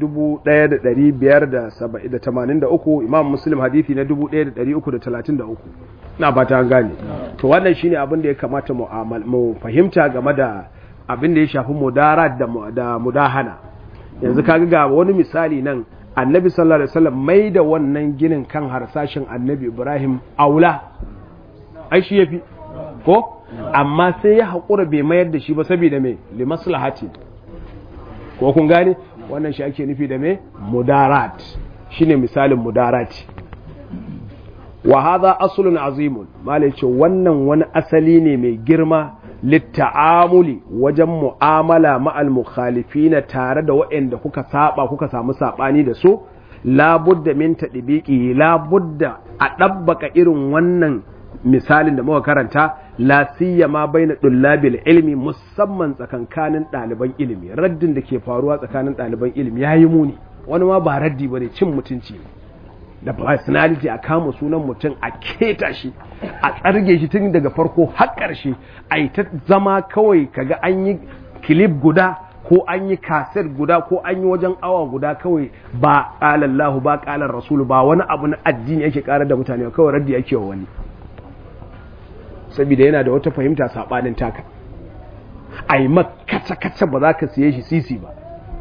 1583 imam muslim hadithi na 1333 na ba ta gane to wannan shine abin da ya kamata mu fahimta game da abin da ya shafi mudarat da mudahana yanzu kaga ga wani misali nan annabi sallallahu alaihi wasallam mai da wannan ginin kan harsashin annabi ibrahim aula ai shi yafi ko amma sai ya haƙura bai mayar da shi ba saboda me li maslahati ko kun gane wannan shi ake nufi da me mudarat shine misalin mudarati wa hadha aslun azimun malai ce wannan wani asali ne mai girma litta'amuli wajen mu'amala ma'al mukhalifina tare da waɗanda kuka saba kuka samu sabani da su labudda min tadbiqi labudda a dabbaka irin wannan misalin da muka karanta la siyama baina dullabil ilmi musamman tsakankanin ɗaliban ilimi raddin da ke faruwa tsakanin ɗaliban ilimi yayi muni wani ma ba raddi bane cin mutunci da personality a kama sunan mutum a keta shi a tsarge shi tun daga farko har ƙarshe a yi ta zama kawai kaga an yi kilif guda ko an yi kaset guda ko an yi wajen awa guda kawai ba ƙalallahu ba ƙalar rasulu ba wani abu na addini yake ƙarar da mutane kawai raddi yake wa wani saboda yana da wata fahimta saɓanin taka a yi makacakaca ba za ka siye shi sisi ba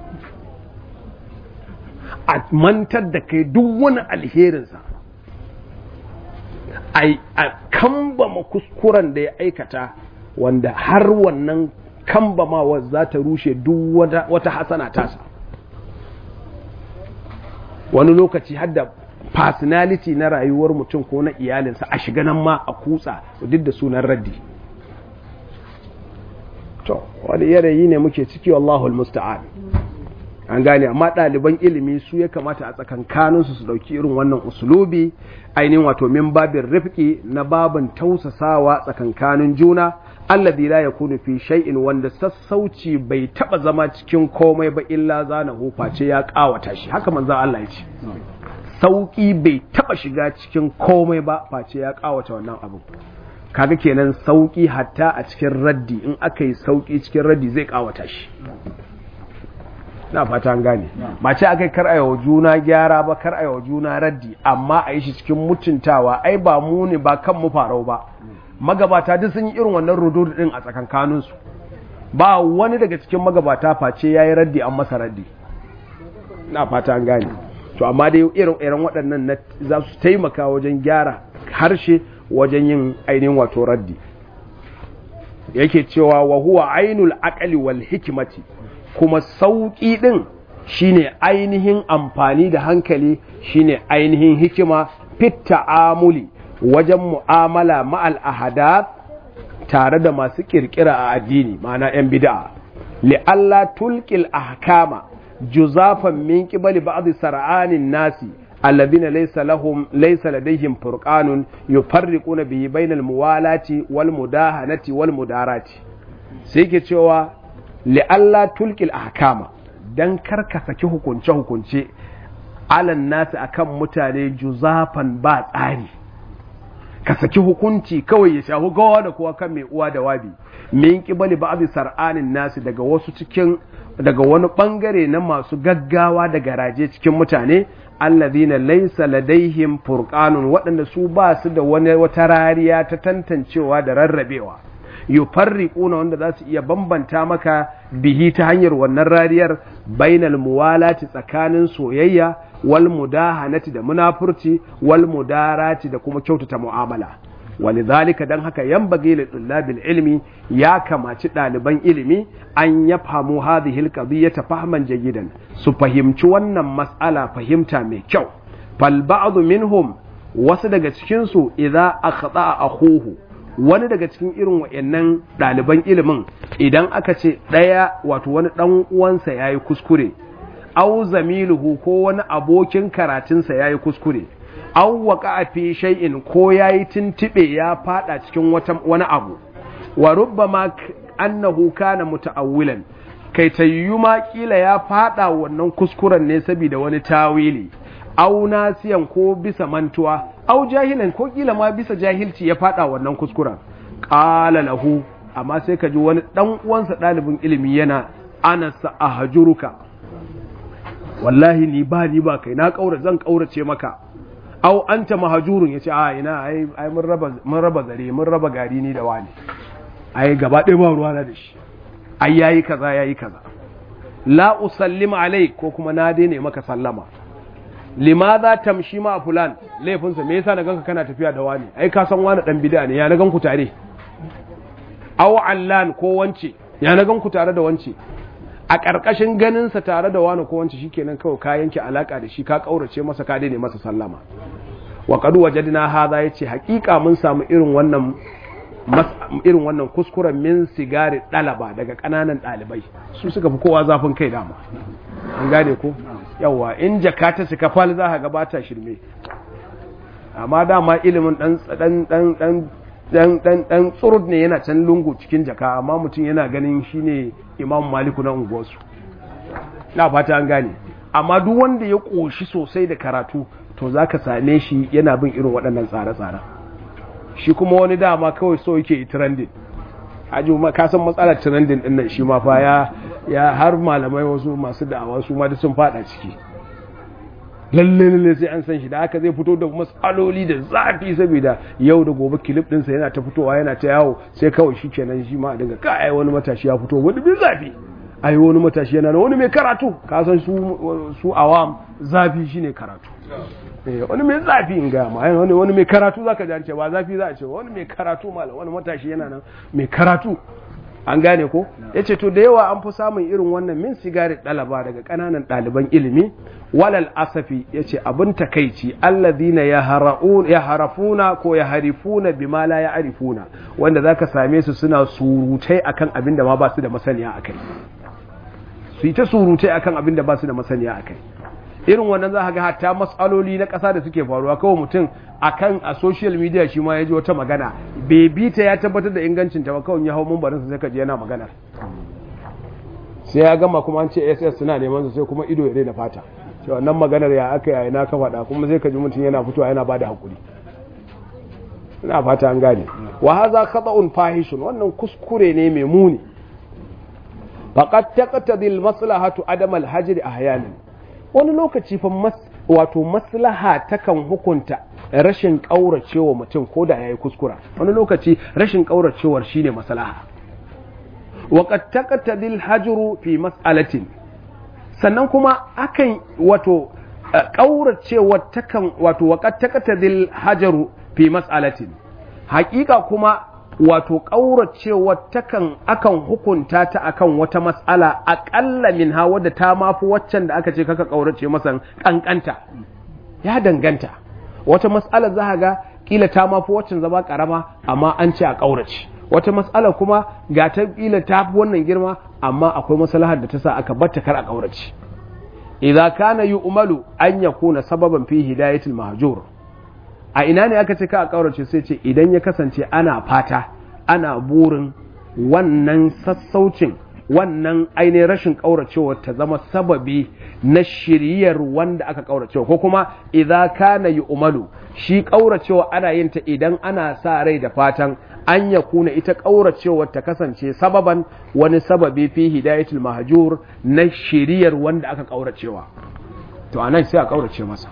a mantar da kai duk wani alherinsa a kambama kuskuren da ya aikata wanda har wannan kambamawa za ta rushe duk wata hasana tasa wani lokaci hadda personality na rayuwar mutum ko na iyalinsa a shiga nan ma a kutsa duk da sunan raddi to wani yanayi ne muke ciki wallahu musta'an an gane amma ɗaliban ilimi su ya kamata a tsakankaninsu su ɗauki irin wannan usulubi ainihin wato min babin rifki na babin tausasawa tsakankanin juna alladhi la yakunu fi shay'in wanda sassauci bai taba zama cikin komai ba illa zana face ya kawata shi haka manzon Allah ya ce sauki bai taba shiga cikin komai ba face ya kawata wannan abu kaga kenan sauki hatta a cikin raddi in aka yi sauki cikin raddi zai kawata shi na fata an gane ba ce aka kar a juna gyara ba kar a juna raddi amma a yi shi cikin mutuntawa ai ba mu ne ba kan mu farau ba magabata duk sun yi irin wannan rududu din a tsakankaninsu ba wani daga cikin magabata face ya yi raddi an masa raddi na fata an gane to amma dai irin irin waɗannan za su taimaka wajen gyara harshe wajen yin ainihin wato raddi yake cewa wa huwa ainul aqli wal hikmati kuma sauƙi ɗin shine ainihin amfani da hankali shine ainihin hikima fit ta'amuli wajen mu'amala ma'al ahadath tare da masu kirkira a addini ma'ana 'yan bid'a li'alla tulqil ahkama juzafan min qibali ba'd sar'anin nasi alladhina laysa lahum laysa ladayhim furqanun yufarriquna bihi bainal muwalati wal mudahanati wal mudarati sai ke cewa li'alla tulqil ahkama dan karka saki hukunce hukunce alan nasi akan mutane juzafan ba tsari ka saki hukunci kawai ya shafi gawa da kowa kan mai uwa da wabi min kibali ba'd sar'anin nasi daga wasu cikin daga wani bangare na masu gaggawa da garaje cikin mutane alladhina laysa ladaihim furqanun waɗanda su ba su da wani wata rariya ta tantancewa da rarrabewa yufarriquna wanda za su iya bambanta maka bihi ta hanyar wannan rariyar bainal muwalati tsakanin soyayya wal mudahanati da munafurci wal mudarati da kuma kyautata mu'amala walidhalika dan haka yanbaghi lil tullabil ilmi ya kamaci ɗaliban ilimi an ya famu hadhihi alqadiyata fahman jayidan su fahimci wannan mas'ala fahimta mai kyau fal ba'd minhum wasu daga cikin su idza akhta akhuhu wani daga cikin irin wa'annan ɗaliban ilimin idan aka ce ɗaya wato wani ɗan uwansa ya yi kuskure au zamiluhu ko wani abokin karatunsa ya yi kuskure au waka a fi shay'in ko ya yi tuntuɓe ya faɗa cikin wani abu wa rubbama annahu kana muta'awwilan kai tayyu ma kila ya faɗa wannan kuskuren ne saboda wani tawili au nasiyan ko bisa mantuwa au jahilan ko kila ma bisa jahilci ya fada wannan kuskuren qala lahu amma sai ka ji wani dan uwansa dalibin ilimi yana ana ahjuruka wallahi ni ba ni ba kai na kaura zan kaurace maka au anta mahjurun yace a ina ai ai mun raba mun raba zare mun raba gari ni da wani ai gaba ɗaya ba ruwa na da shi ai yayi kaza yayi kaza la usallima alai ko kuma na daina maka sallama limadha tamshi ma fulan laifinsa me yasa na ganka kana tafiya da wani ai ka san wani dan bid'a ne ya na ganku tare aw allan ko wance ya na ganku tare da wance a ƙarƙashin ganinsa tare da wani ko wance shikenan kawai ka yanke alaka da shi ka kaurace masa ka daina masa sallama wa qad wajadna hadha yace hakika mun samu irin wannan irin wannan kuskuren min sigari ɗalaba daga ƙananan ɗalibai su suka fi kowa zafin kai dama an gane ko yawa in jaka ta cika fal za ka gabata shirme amma dama ilimin dan dan dan dan dan dan dan tsurud ne yana can lungu cikin jaka amma mutum yana ganin shine imam maliku na unguwarsu na fata an gane amma duk wanda ya koshi sosai da karatu to zaka same shi yana bin irin waɗannan tsare-tsare shi kuma wani dama kawai so yake yi trending aji ma ka san matsalar trending din nan shi ma fa ya ya har malamai wasu masu da'awa su ma da sun fada ciki lalle lalle sai an san shi da haka zai fito da matsaloli da zafi saboda yau da gobe kilif ɗinsa yana ta fitowa yana ta yawo sai kawai shi kenan shi ma a dinga kai wani matashi ya fito wani bin zafi ai wani matashi yana wani mai karatu ka san su su awam zafi shine karatu wani mai zafi in gaya ma wani wani mai karatu zaka ji an ce ba zafi za a ce wani mai karatu malam wani matashi yana nan mai karatu an gane ko yace to da yawa an fi samun irin wannan min sigari dalaba daga kananan ɗaliban ilimi walal asafi yace abin takeici alladhina yaharun yaharafuna ko yaharifuna bima la ya'rifuna wanda zaka same su suna surutai akan abin da ma ba su da masaniya akai su yi ta surutai akan abin da ba su da masaniya akai irin wannan za ga hatta matsaloli na ƙasa da suke faruwa kawai mutum akan a social media shi ma ya ji wata magana bai bi ta ya tabbatar da ingancin ta ba kawai ya hau mumbarin sai ka ji yana magana sai ya gama kuma an ce ss suna neman su sai kuma ido ya daina fata sai wannan maganar ya aka yayi na ka faɗa kuma sai ka ji mutum yana fitowa yana bada hakuri ina fata an gane wa hadha khata'un fahishun wannan kuskure ne mai muni faqad taqtadi al-maslahatu adam al-hajr ahyanan wani lokaci fa wato maslaha takan hukunta rashin kauracewa mutum ko da yayi kuskura wani lokaci rashin kauracewar shine maslaha wa qad taqtadi al-hajr fi mas'alatin sannan kuma akan wato kauracewa takan wato wa qad taqtadi al-hajr fi mas'alatin haƙiƙa kuma wato ƙauracewa takan akan hukunta ta akan wata mas'ala aƙalla min ha wadda ta mafi waccan da aka ce kaka ƙaurace masa ƙanƙanta ya danganta wata mas'ala za ga kila ta mafi waccan zama ƙarama amma an ce a ƙaurace wata mas'ala kuma ga ta kila ta fi wannan girma amma akwai maslahar da ta sa aka batta kar a ƙaurace idza kana yu'malu an yakuna sababan fi hidayatil mahjur a ina ne aka ce ka a ƙaurace sai ce idan ya kasance ana fata ana burin wannan sassaucin wannan ainihin rashin ƙauracewa ta zama sababi na shiryar wanda aka ƙauracewa ko kuma idza kana umalu shi ƙauracewa ana yin ta idan ana sa rai da fatan an ya kuna ita ƙauracewar ta kasance sababan wani sababi fi hidayatul mahjur na shiryar wanda aka ƙauracewa to anan sai a ƙaurace masa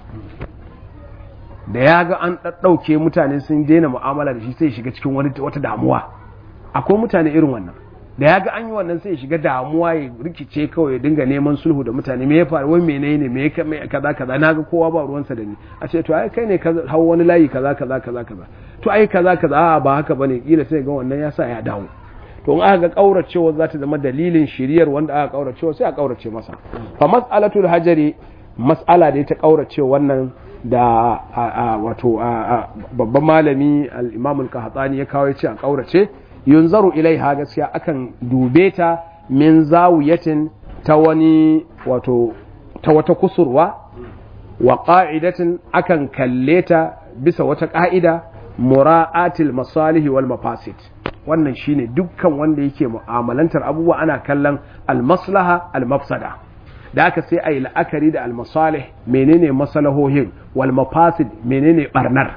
da ya ga an ɗauke mutane sun daina mu'amala da shi sai shiga cikin wani wata damuwa akwai mutane irin wannan da ya ga an yi wannan sai shiga damuwa ya rikice kawai ya dinga neman sulhu da mutane me ya faru wai menene me ya kaza kaza na ga kowa ba ruwansa da ni a ce to ai kai ne ka hau wani layi kaza kaza kaza kaza to ai kaza kaza a ba haka bane kila sai ga wannan ya sa ya dawo to in aka ga kauracewa za ta zama dalilin shiriyar wanda aka kauracewa sai a kaurace masa fa mas'alatul hajari mas'ala da ta kaurace wannan da wato babban malami al-imam al-qahtani ya kawo yace a kaurace yunzaru ilaiha gaskiya akan dube ta min zawiyatin ta wani wato ta wata kusurwa wa qa'idatin akan kalle ta bisa wata ka'ida mura'atil masalihi wal mafasid wannan shine dukkan wanda yake mu'amalantar abubuwa ana kallon al-maslaha al-mafsada da aka sai a yi la'akari da almasalih menene masalahohin wal mafasid menene barnar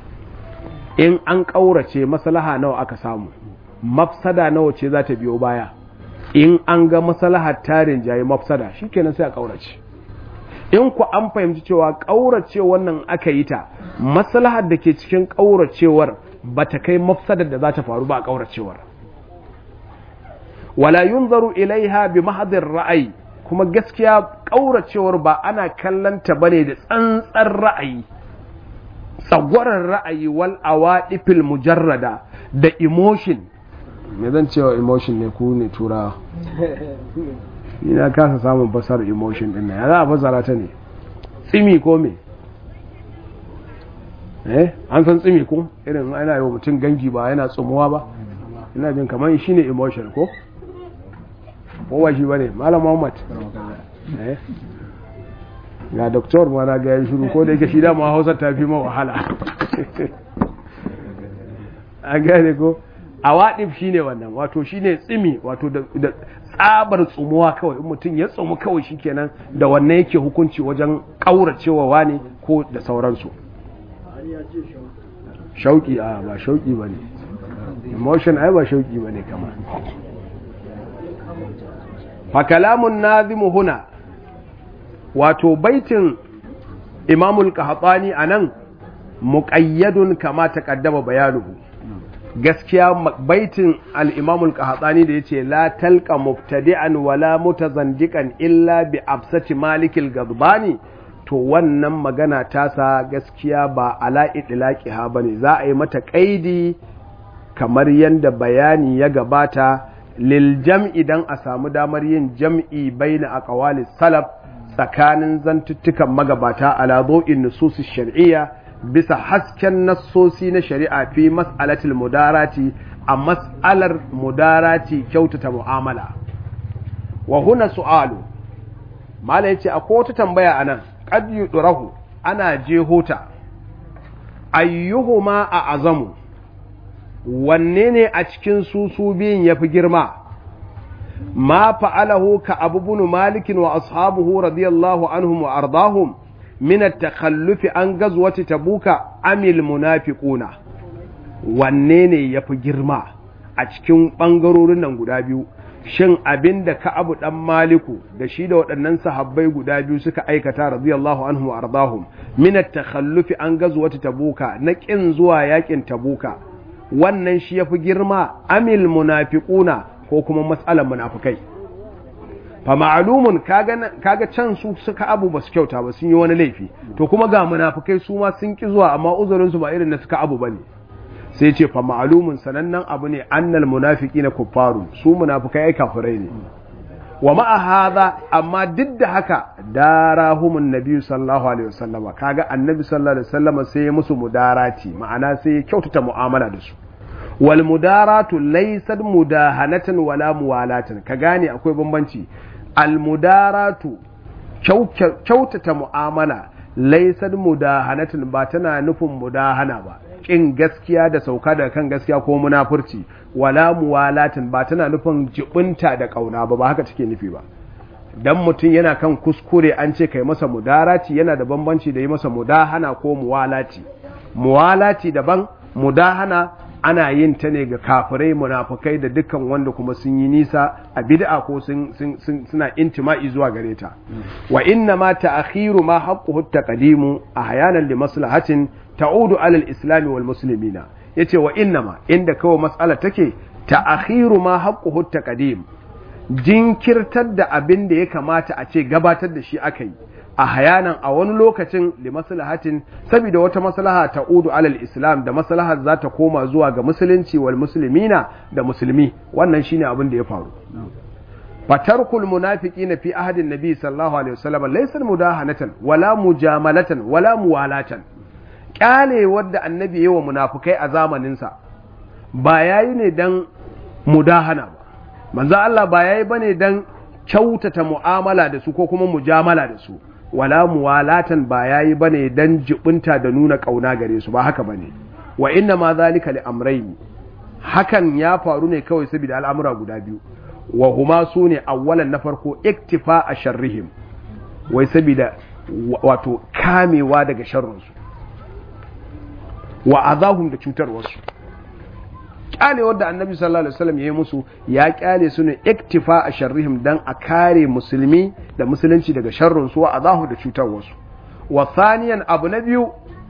in an ƙaurace maslaha nawa aka samu mafsada nawa ce za ta biyo baya in an ga maslahar tarin jayi mafsada shikenan sai a ƙaurace in ku an fahimci cewa ƙaurace wannan aka yi ta maslahar da ke cikin ƙauracewar ba ta kai mafsadar da za ta faru ba a ƙauracewar wala yunzaru ilaiha bi mahadin ra'ayi kuma gaskiya ƙauracewar ba ana kallanta bane da tsantsar ra'ayi tsagwarar ra'ayi wal awaɗifil mujarrada da emotion me zan cewa emotion ne ku ne tura ina kasa samun fasar emotion din na ya za a fasara ta ne tsimi ko me eh an san tsimi ko irin ana yi wa mutum gangi ba yana tsumuwa ba ina jin kamar shi ne emotion ko kowa shi bane malam muhammad ga doktor ma na ga ya shiru ko da yake shi dama hausa ta fi ma wahala a gane ko a waɗif shi ne wannan wato shi ne tsimi wato da tsabar tsumuwa kawai in mutum ya tsumu kawai shi kenan da wannan yake hukunci wajen ƙauracewa wani ko da sauransu shauƙi a ba shauƙi ba ne emotion ai ba shauƙi ba ne kamar fakalamun nazimu huna wato baitin imamul qahtani anan muqayyadun kama taqaddama bayanuhu gaskiya baitin al-imamul qahtani da yace la talqa mubtadi'an wala mutazandiqan illa bi absati malikil gadbani to wannan magana tasa gaskiya ba ala idlaqiha bane za a yi mata kaidi kamar yanda bayani ya gabata lil jam'i dan a samu damar yin jam'i baina aqwalis salaf tsakanin zantuttukan magabata ala zo'in nususi shar'iyya bisa hasken nassosi na shari'a fi mas'alatil mudarati a mas'alar mudarati kyautata mu'amala wa huna su'alu mala yace akwai wata tambaya anan qad yudrahu ana jehota ayyuhuma a azamu wanne ne a cikin su su biyun yafi girma ma fa'alahu ka abubun malikin wa ashabuhu radiyallahu anhum wa ardahum min at-takhallufi an gazwati tabuka amil munafiquna wanne ne yafi girma a cikin bangarorin nan guda biyu shin abin da Ka'abu dan Maliku da shi da waɗannan sahabbai guda biyu suka aikata radiyallahu anhum wa ardahum min at-takhallufi an gazwati tabuka na kin zuwa yakin tabuka wannan shi yafi girma amil munafiquna ko kuma matsalar munafikai fa ma'lumun kaga kaga can su suka abu basu kyauta ba sun yi wani laifi to kuma ga munafikai su ma sun ki zuwa amma uzurin su ba irin na suka abu bane sai ce fa ma'lumun sanannen abu ne annal munafiqina kuffaru su munafikai ai kafirai ne wa ma'a hadha amma duk da haka darahumun nabi sallallahu alaihi wasallama kaga annabi sallallahu alaihi wasallama sai ya musu mudarati ma'ana sai ya kyautata mu'amala da su wal mudaratu laysat mudahanatan wala muwalatan ka gane akwai bambanci al mudaratu kyautata mu'amala laysat mudahanatan ba tana nufin mudahana ba kin gaskiya da sauka daga kan gaskiya ko munafurci wala muwalatin ba tana nufin jibinta da kauna ba ba haka take nufi ba dan mutum yana kan kuskure an ce kai masa mudarati yana da bambanci da yi masa mudahana ko muwalati muwalati daban mudahana ana yin ta ne ga kafirai munafukai da dukkan wanda kuma sun yi nisa a bid'a ko sun suna intima'i zuwa gare ta wa inna ma ta'khiru ma haqquhu taqdimu ahyanan li maslahatin ta'udu ala al-islam wal muslimina yace wa inna ma inda kawai mas'ala take ta'khiru ma haqquhu taqdim jinkirtar da abin da ya kamata a ce gabatar da shi aka yi a hayanan a wani lokacin li maslahatin saboda wata maslaha ta udu alal islam da maslahar za ta koma zuwa ga musulunci wal muslimina da musulmi wannan shine abin da ya faru fatarkul munafiqina fi ahadin nabi sallallahu alaihi wasallam laysa mudahanatan wala mujamalatan wala muwalatan kyale wadda annabi yayi wa munafikai a zamanin sa ba yayi ne dan mudahana ba manzo Allah ba yayi bane dan kyautata mu'amala da su ko kuma mujamala da su wala muwalatan ba yayi bane dan jibinta da nuna kauna gare su ba haka bane wa inna ma zalika li amrayn hakan ya faru ne kawai saboda al'amura guda biyu wa huma sune awwalan na farko iktifa a sharrihim wai saboda wato kamewa daga sharrinsu wa azahum da cutarwarsu kyalewar da annabi sallallahu alaihi wasallam ya yi musu ya kyale su ne iktifa a sharrihim dan a kare musulmi da musulunci daga sharrin su wa azahu da cutar wasu wa thaniyan abu na biyu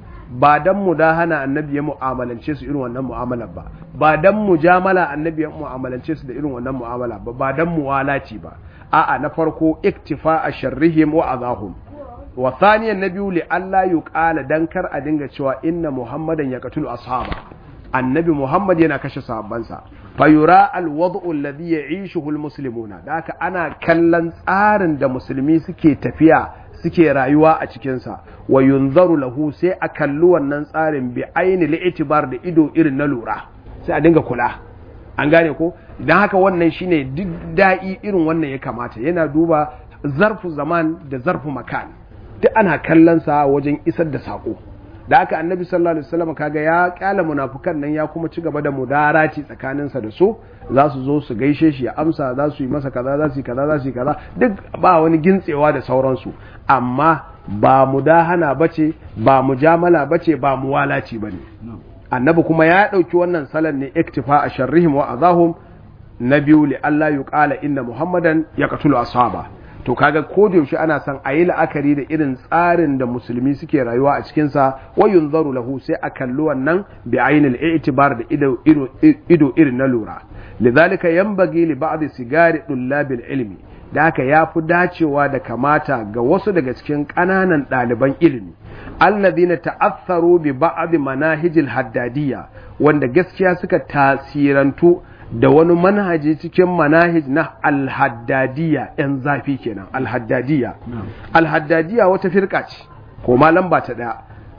ba dan mudahana annabi ya mu'amalance su irin wannan mu'amalar ba ba dan mujamala annabi ya mu'amalance su da irin wannan mu'amala ba ba dan muwalaci ba a'a na farko iktifa a sharrihim wa azahum wa thaniyan na biyu li Allah yuqala dan kar a dinga cewa inna muhammadan yaqtulu ashaba annabi Muhammad yana kashe sahabbansa fayura alwad'u alladhi ya'ishuhu almuslimuna da haka ana kallon tsarin da musulmi suke tafiya suke rayuwa a cikin sa wa yunzaru lahu sai a kalli wannan tsarin bi aini li'tibar da ido irin na lura sai a dinga kula an gane ko dan haka wannan shine duk da'i irin wannan ya kamata yana duba zarfu zaman da zarfu makan duk ana kallon sa wajen isar da sako da aka annabi sallallahu alaihi wasallam kaga ya kyala munafukan nan ya kuma ci gaba da mudarati tsakaninsa da su za su zo su gaishe shi ya amsa za su yi masa kaza za su yi kaza za su yi kaza duk ba wani gintsewa da sauransu amma ba mudahana bace ba mujamala bace ba muwalaci bane annabi kuma ya dauki wannan salan ne iktifa a sharrihim wa azahum na biyu li Allah yuqala inna muhammadan yaqtulu ashaba to kaga ko da yaushe ana son a yi la'akari da irin tsarin da musulmi suke rayuwa a cikinsa wa yunzaru lahu sai a kalli wannan bi ainil i'tibar da ido ido irin na lura lidhalika yanbaghi li ba'd sigari dullabil ilmi da haka ya fi dacewa da kamata ga wasu daga cikin ƙananan ɗaliban ilimi alladhina ta'assaru bi ba'd manahijil haddadiyya wanda gaskiya suka tasirantu da wani manhaji cikin manahij na alhaddadiya ‘yan zafi kenan alhaddadiya alhaddadiya wata firka ce ko ma lamba ta ɗaya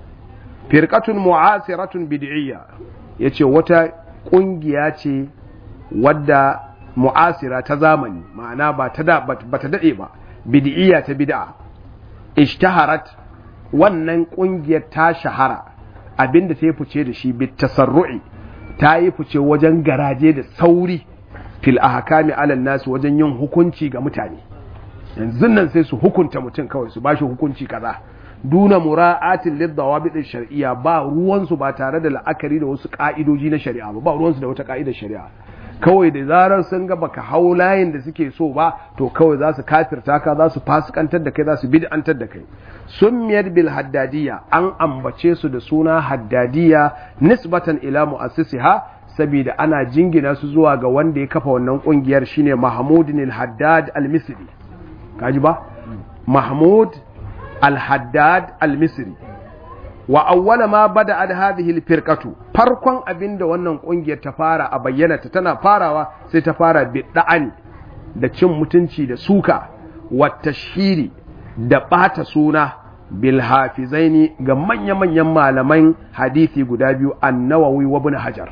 firkatun mu'asiratun bid'iyya ya ce wata ƙungiya ce wadda mu'asira ta zamani ma'ana ba ta da ba ta dade ba bid'iyya ta bid'a ishtaharat wannan kungiyar ta shahara abinda ta yi fice da shi bit tasarru'i ta yi fice wajen garaje da sauri fil ahkami alal nasu wajen yin hukunci ga mutane yanzu nan sai su hukunta mutum kawai su bashi hukunci kaza duna mura'atin lidawabit shar'iyya ba ruwansu ba tare da la'akari da wasu ka'idoji na shari'a ba ba ruwansu da wata ka'idar shari'a kawai da zarar sun ga baka hau layin da suke so ba to kawai za su kafirta ka za su fasikantar da kai za su bid'antar da kai summiyar bil haddadiyya an ambace su da suna haddadiyya nisbatan ila mu'assisiha saboda ana jingina su zuwa ga wanda ya kafa wannan kungiyar shine Mahmud al-Haddad al-Misri kaji ba Mahmud al-Haddad al-Misri wa awwala ma bada'at hadhihi al-firqatu farkon abinda wannan kungiyar ta fara a bayyana ta tana farawa sai ta fara bid'ani da cin mutunci da suka wa tashhiri da bata suna bil hafizaini ga manya-manyan malaman hadisi guda biyu an-Nawawi wa Ibn Hajar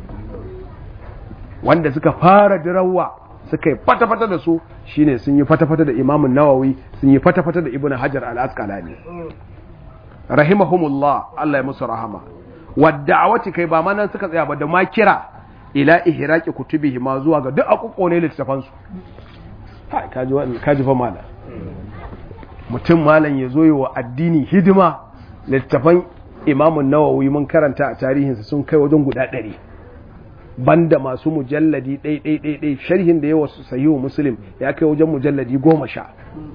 wanda suka fara dirawa suka yi fata-fata da su shine sun yi fata-fata da Imam Nawawi sun yi fata-fata da Ibn Hajar al-Asqalani rahimahumullah Allah ya musu rahama wadda'awati kai ba manan suka tsaya ba da ma kira ila ihraqi kutubihi ma zuwa ga duk akukko ne littafan su kai kaji wannan kaji fa mala mutum malam ya zo yi wa addini hidima littafan Imam Nawawi mun karanta a tarihinsa sun kai wajen guda ɗari banda masu mujalladi ɗai ɗai ɗai ɗai sharhin da yawa sahihu muslim ya kai wajen mujalladi goma sha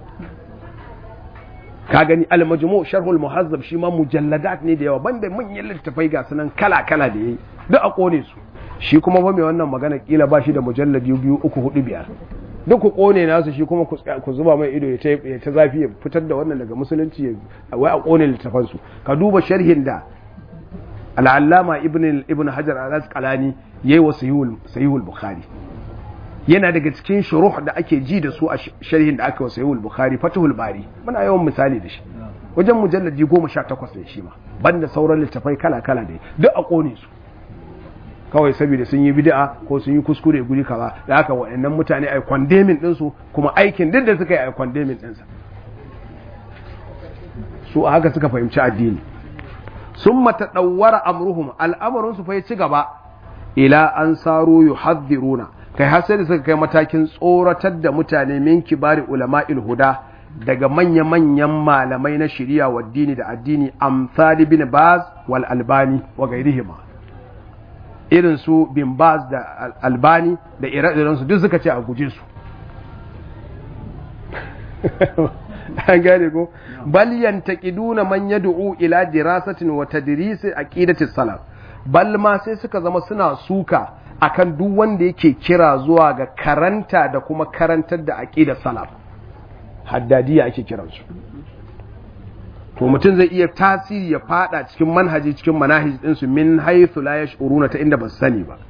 ka gani al-majmu sharhul muhazzab shi ma mujalladat ne da yawa banda manyan littafai ga sunan kala kala da yayi duk a kone su shi kuma fa mai wannan magana kila ba shi da mujalladi biyu uku hudu biyar duk ku kone nasu shi kuma ku zuba mai ido ya ta zafi ya fitar da wannan daga musulunci wai a kone littafan su ka duba sharhin da al-allama ibn ibn hajar al-asqalani yayi wa sahihul bukhari yana daga cikin shuruh da ake ji da su a sharhin da aka wa sahihul bukhari fatihul bari muna yawan misali da shi wajen mujalladi goma sha takwas ne shi ma banda sauran littafai kala kala da duk a kone su kawai saboda sun yi bid'a ko sun yi kuskure guri kaza da haka waɗannan mutane ai condemning din su kuma aikin duk da suka yi ai condemning din sa su a haka suka fahimci addini summa tadawwara amruhum al'amarin su fa ya ci gaba ila an saru yuhadhiruna kai har sai da suka kai matakin tsoratar da mutane min kibari ulama'il huda daga manya-manyan malamai na shari'a wa dini da addini amsali bin baz wal albani wa gairihima irin su bin baz da albani da ire-iren su duk suka ce a guje su an gane ko bal yantaqiduna man yad'u ila dirasatin wa tadris aqidati salaf bal ma sai suka zama suna suka akan duk wanda yake kira zuwa ga karanta da kuma karantar da aqidar salaf haddadiya ake kiransu to mutum zai iya tasiri ya fada cikin manhaji cikin manahij ɗinsu min haythu la yash'uruna ta inda ba su sani ba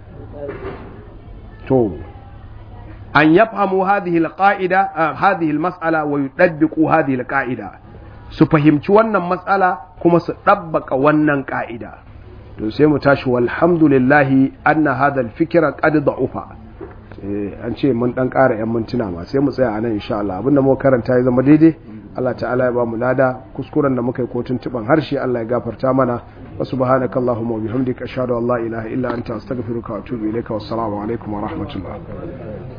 to an yafhamu hadhihi alqa'ida hadhihi almas'ala wa yudabbiqu hadhihi alqa'ida su fahimci wannan matsala kuma su dabbaka wannan ka'ida to sai mu tashi walhamdulillahi anna hadha alfikra qad da'ufa an ce mun dan ƙara 'yan mintuna ma sai mu tsaya a nan insha Allah abinda muka karanta ya zama daidai Allah ta'ala ya ba mu lada kuskuren da muka yi ko tuntuban harshe Allah ya gafarta mana wa subhanaka allahumma wa bihamdika ashhadu an la ilaha illa anta astaghfiruka wa atubu ilayka wassalamu alaikum wa rahmatullah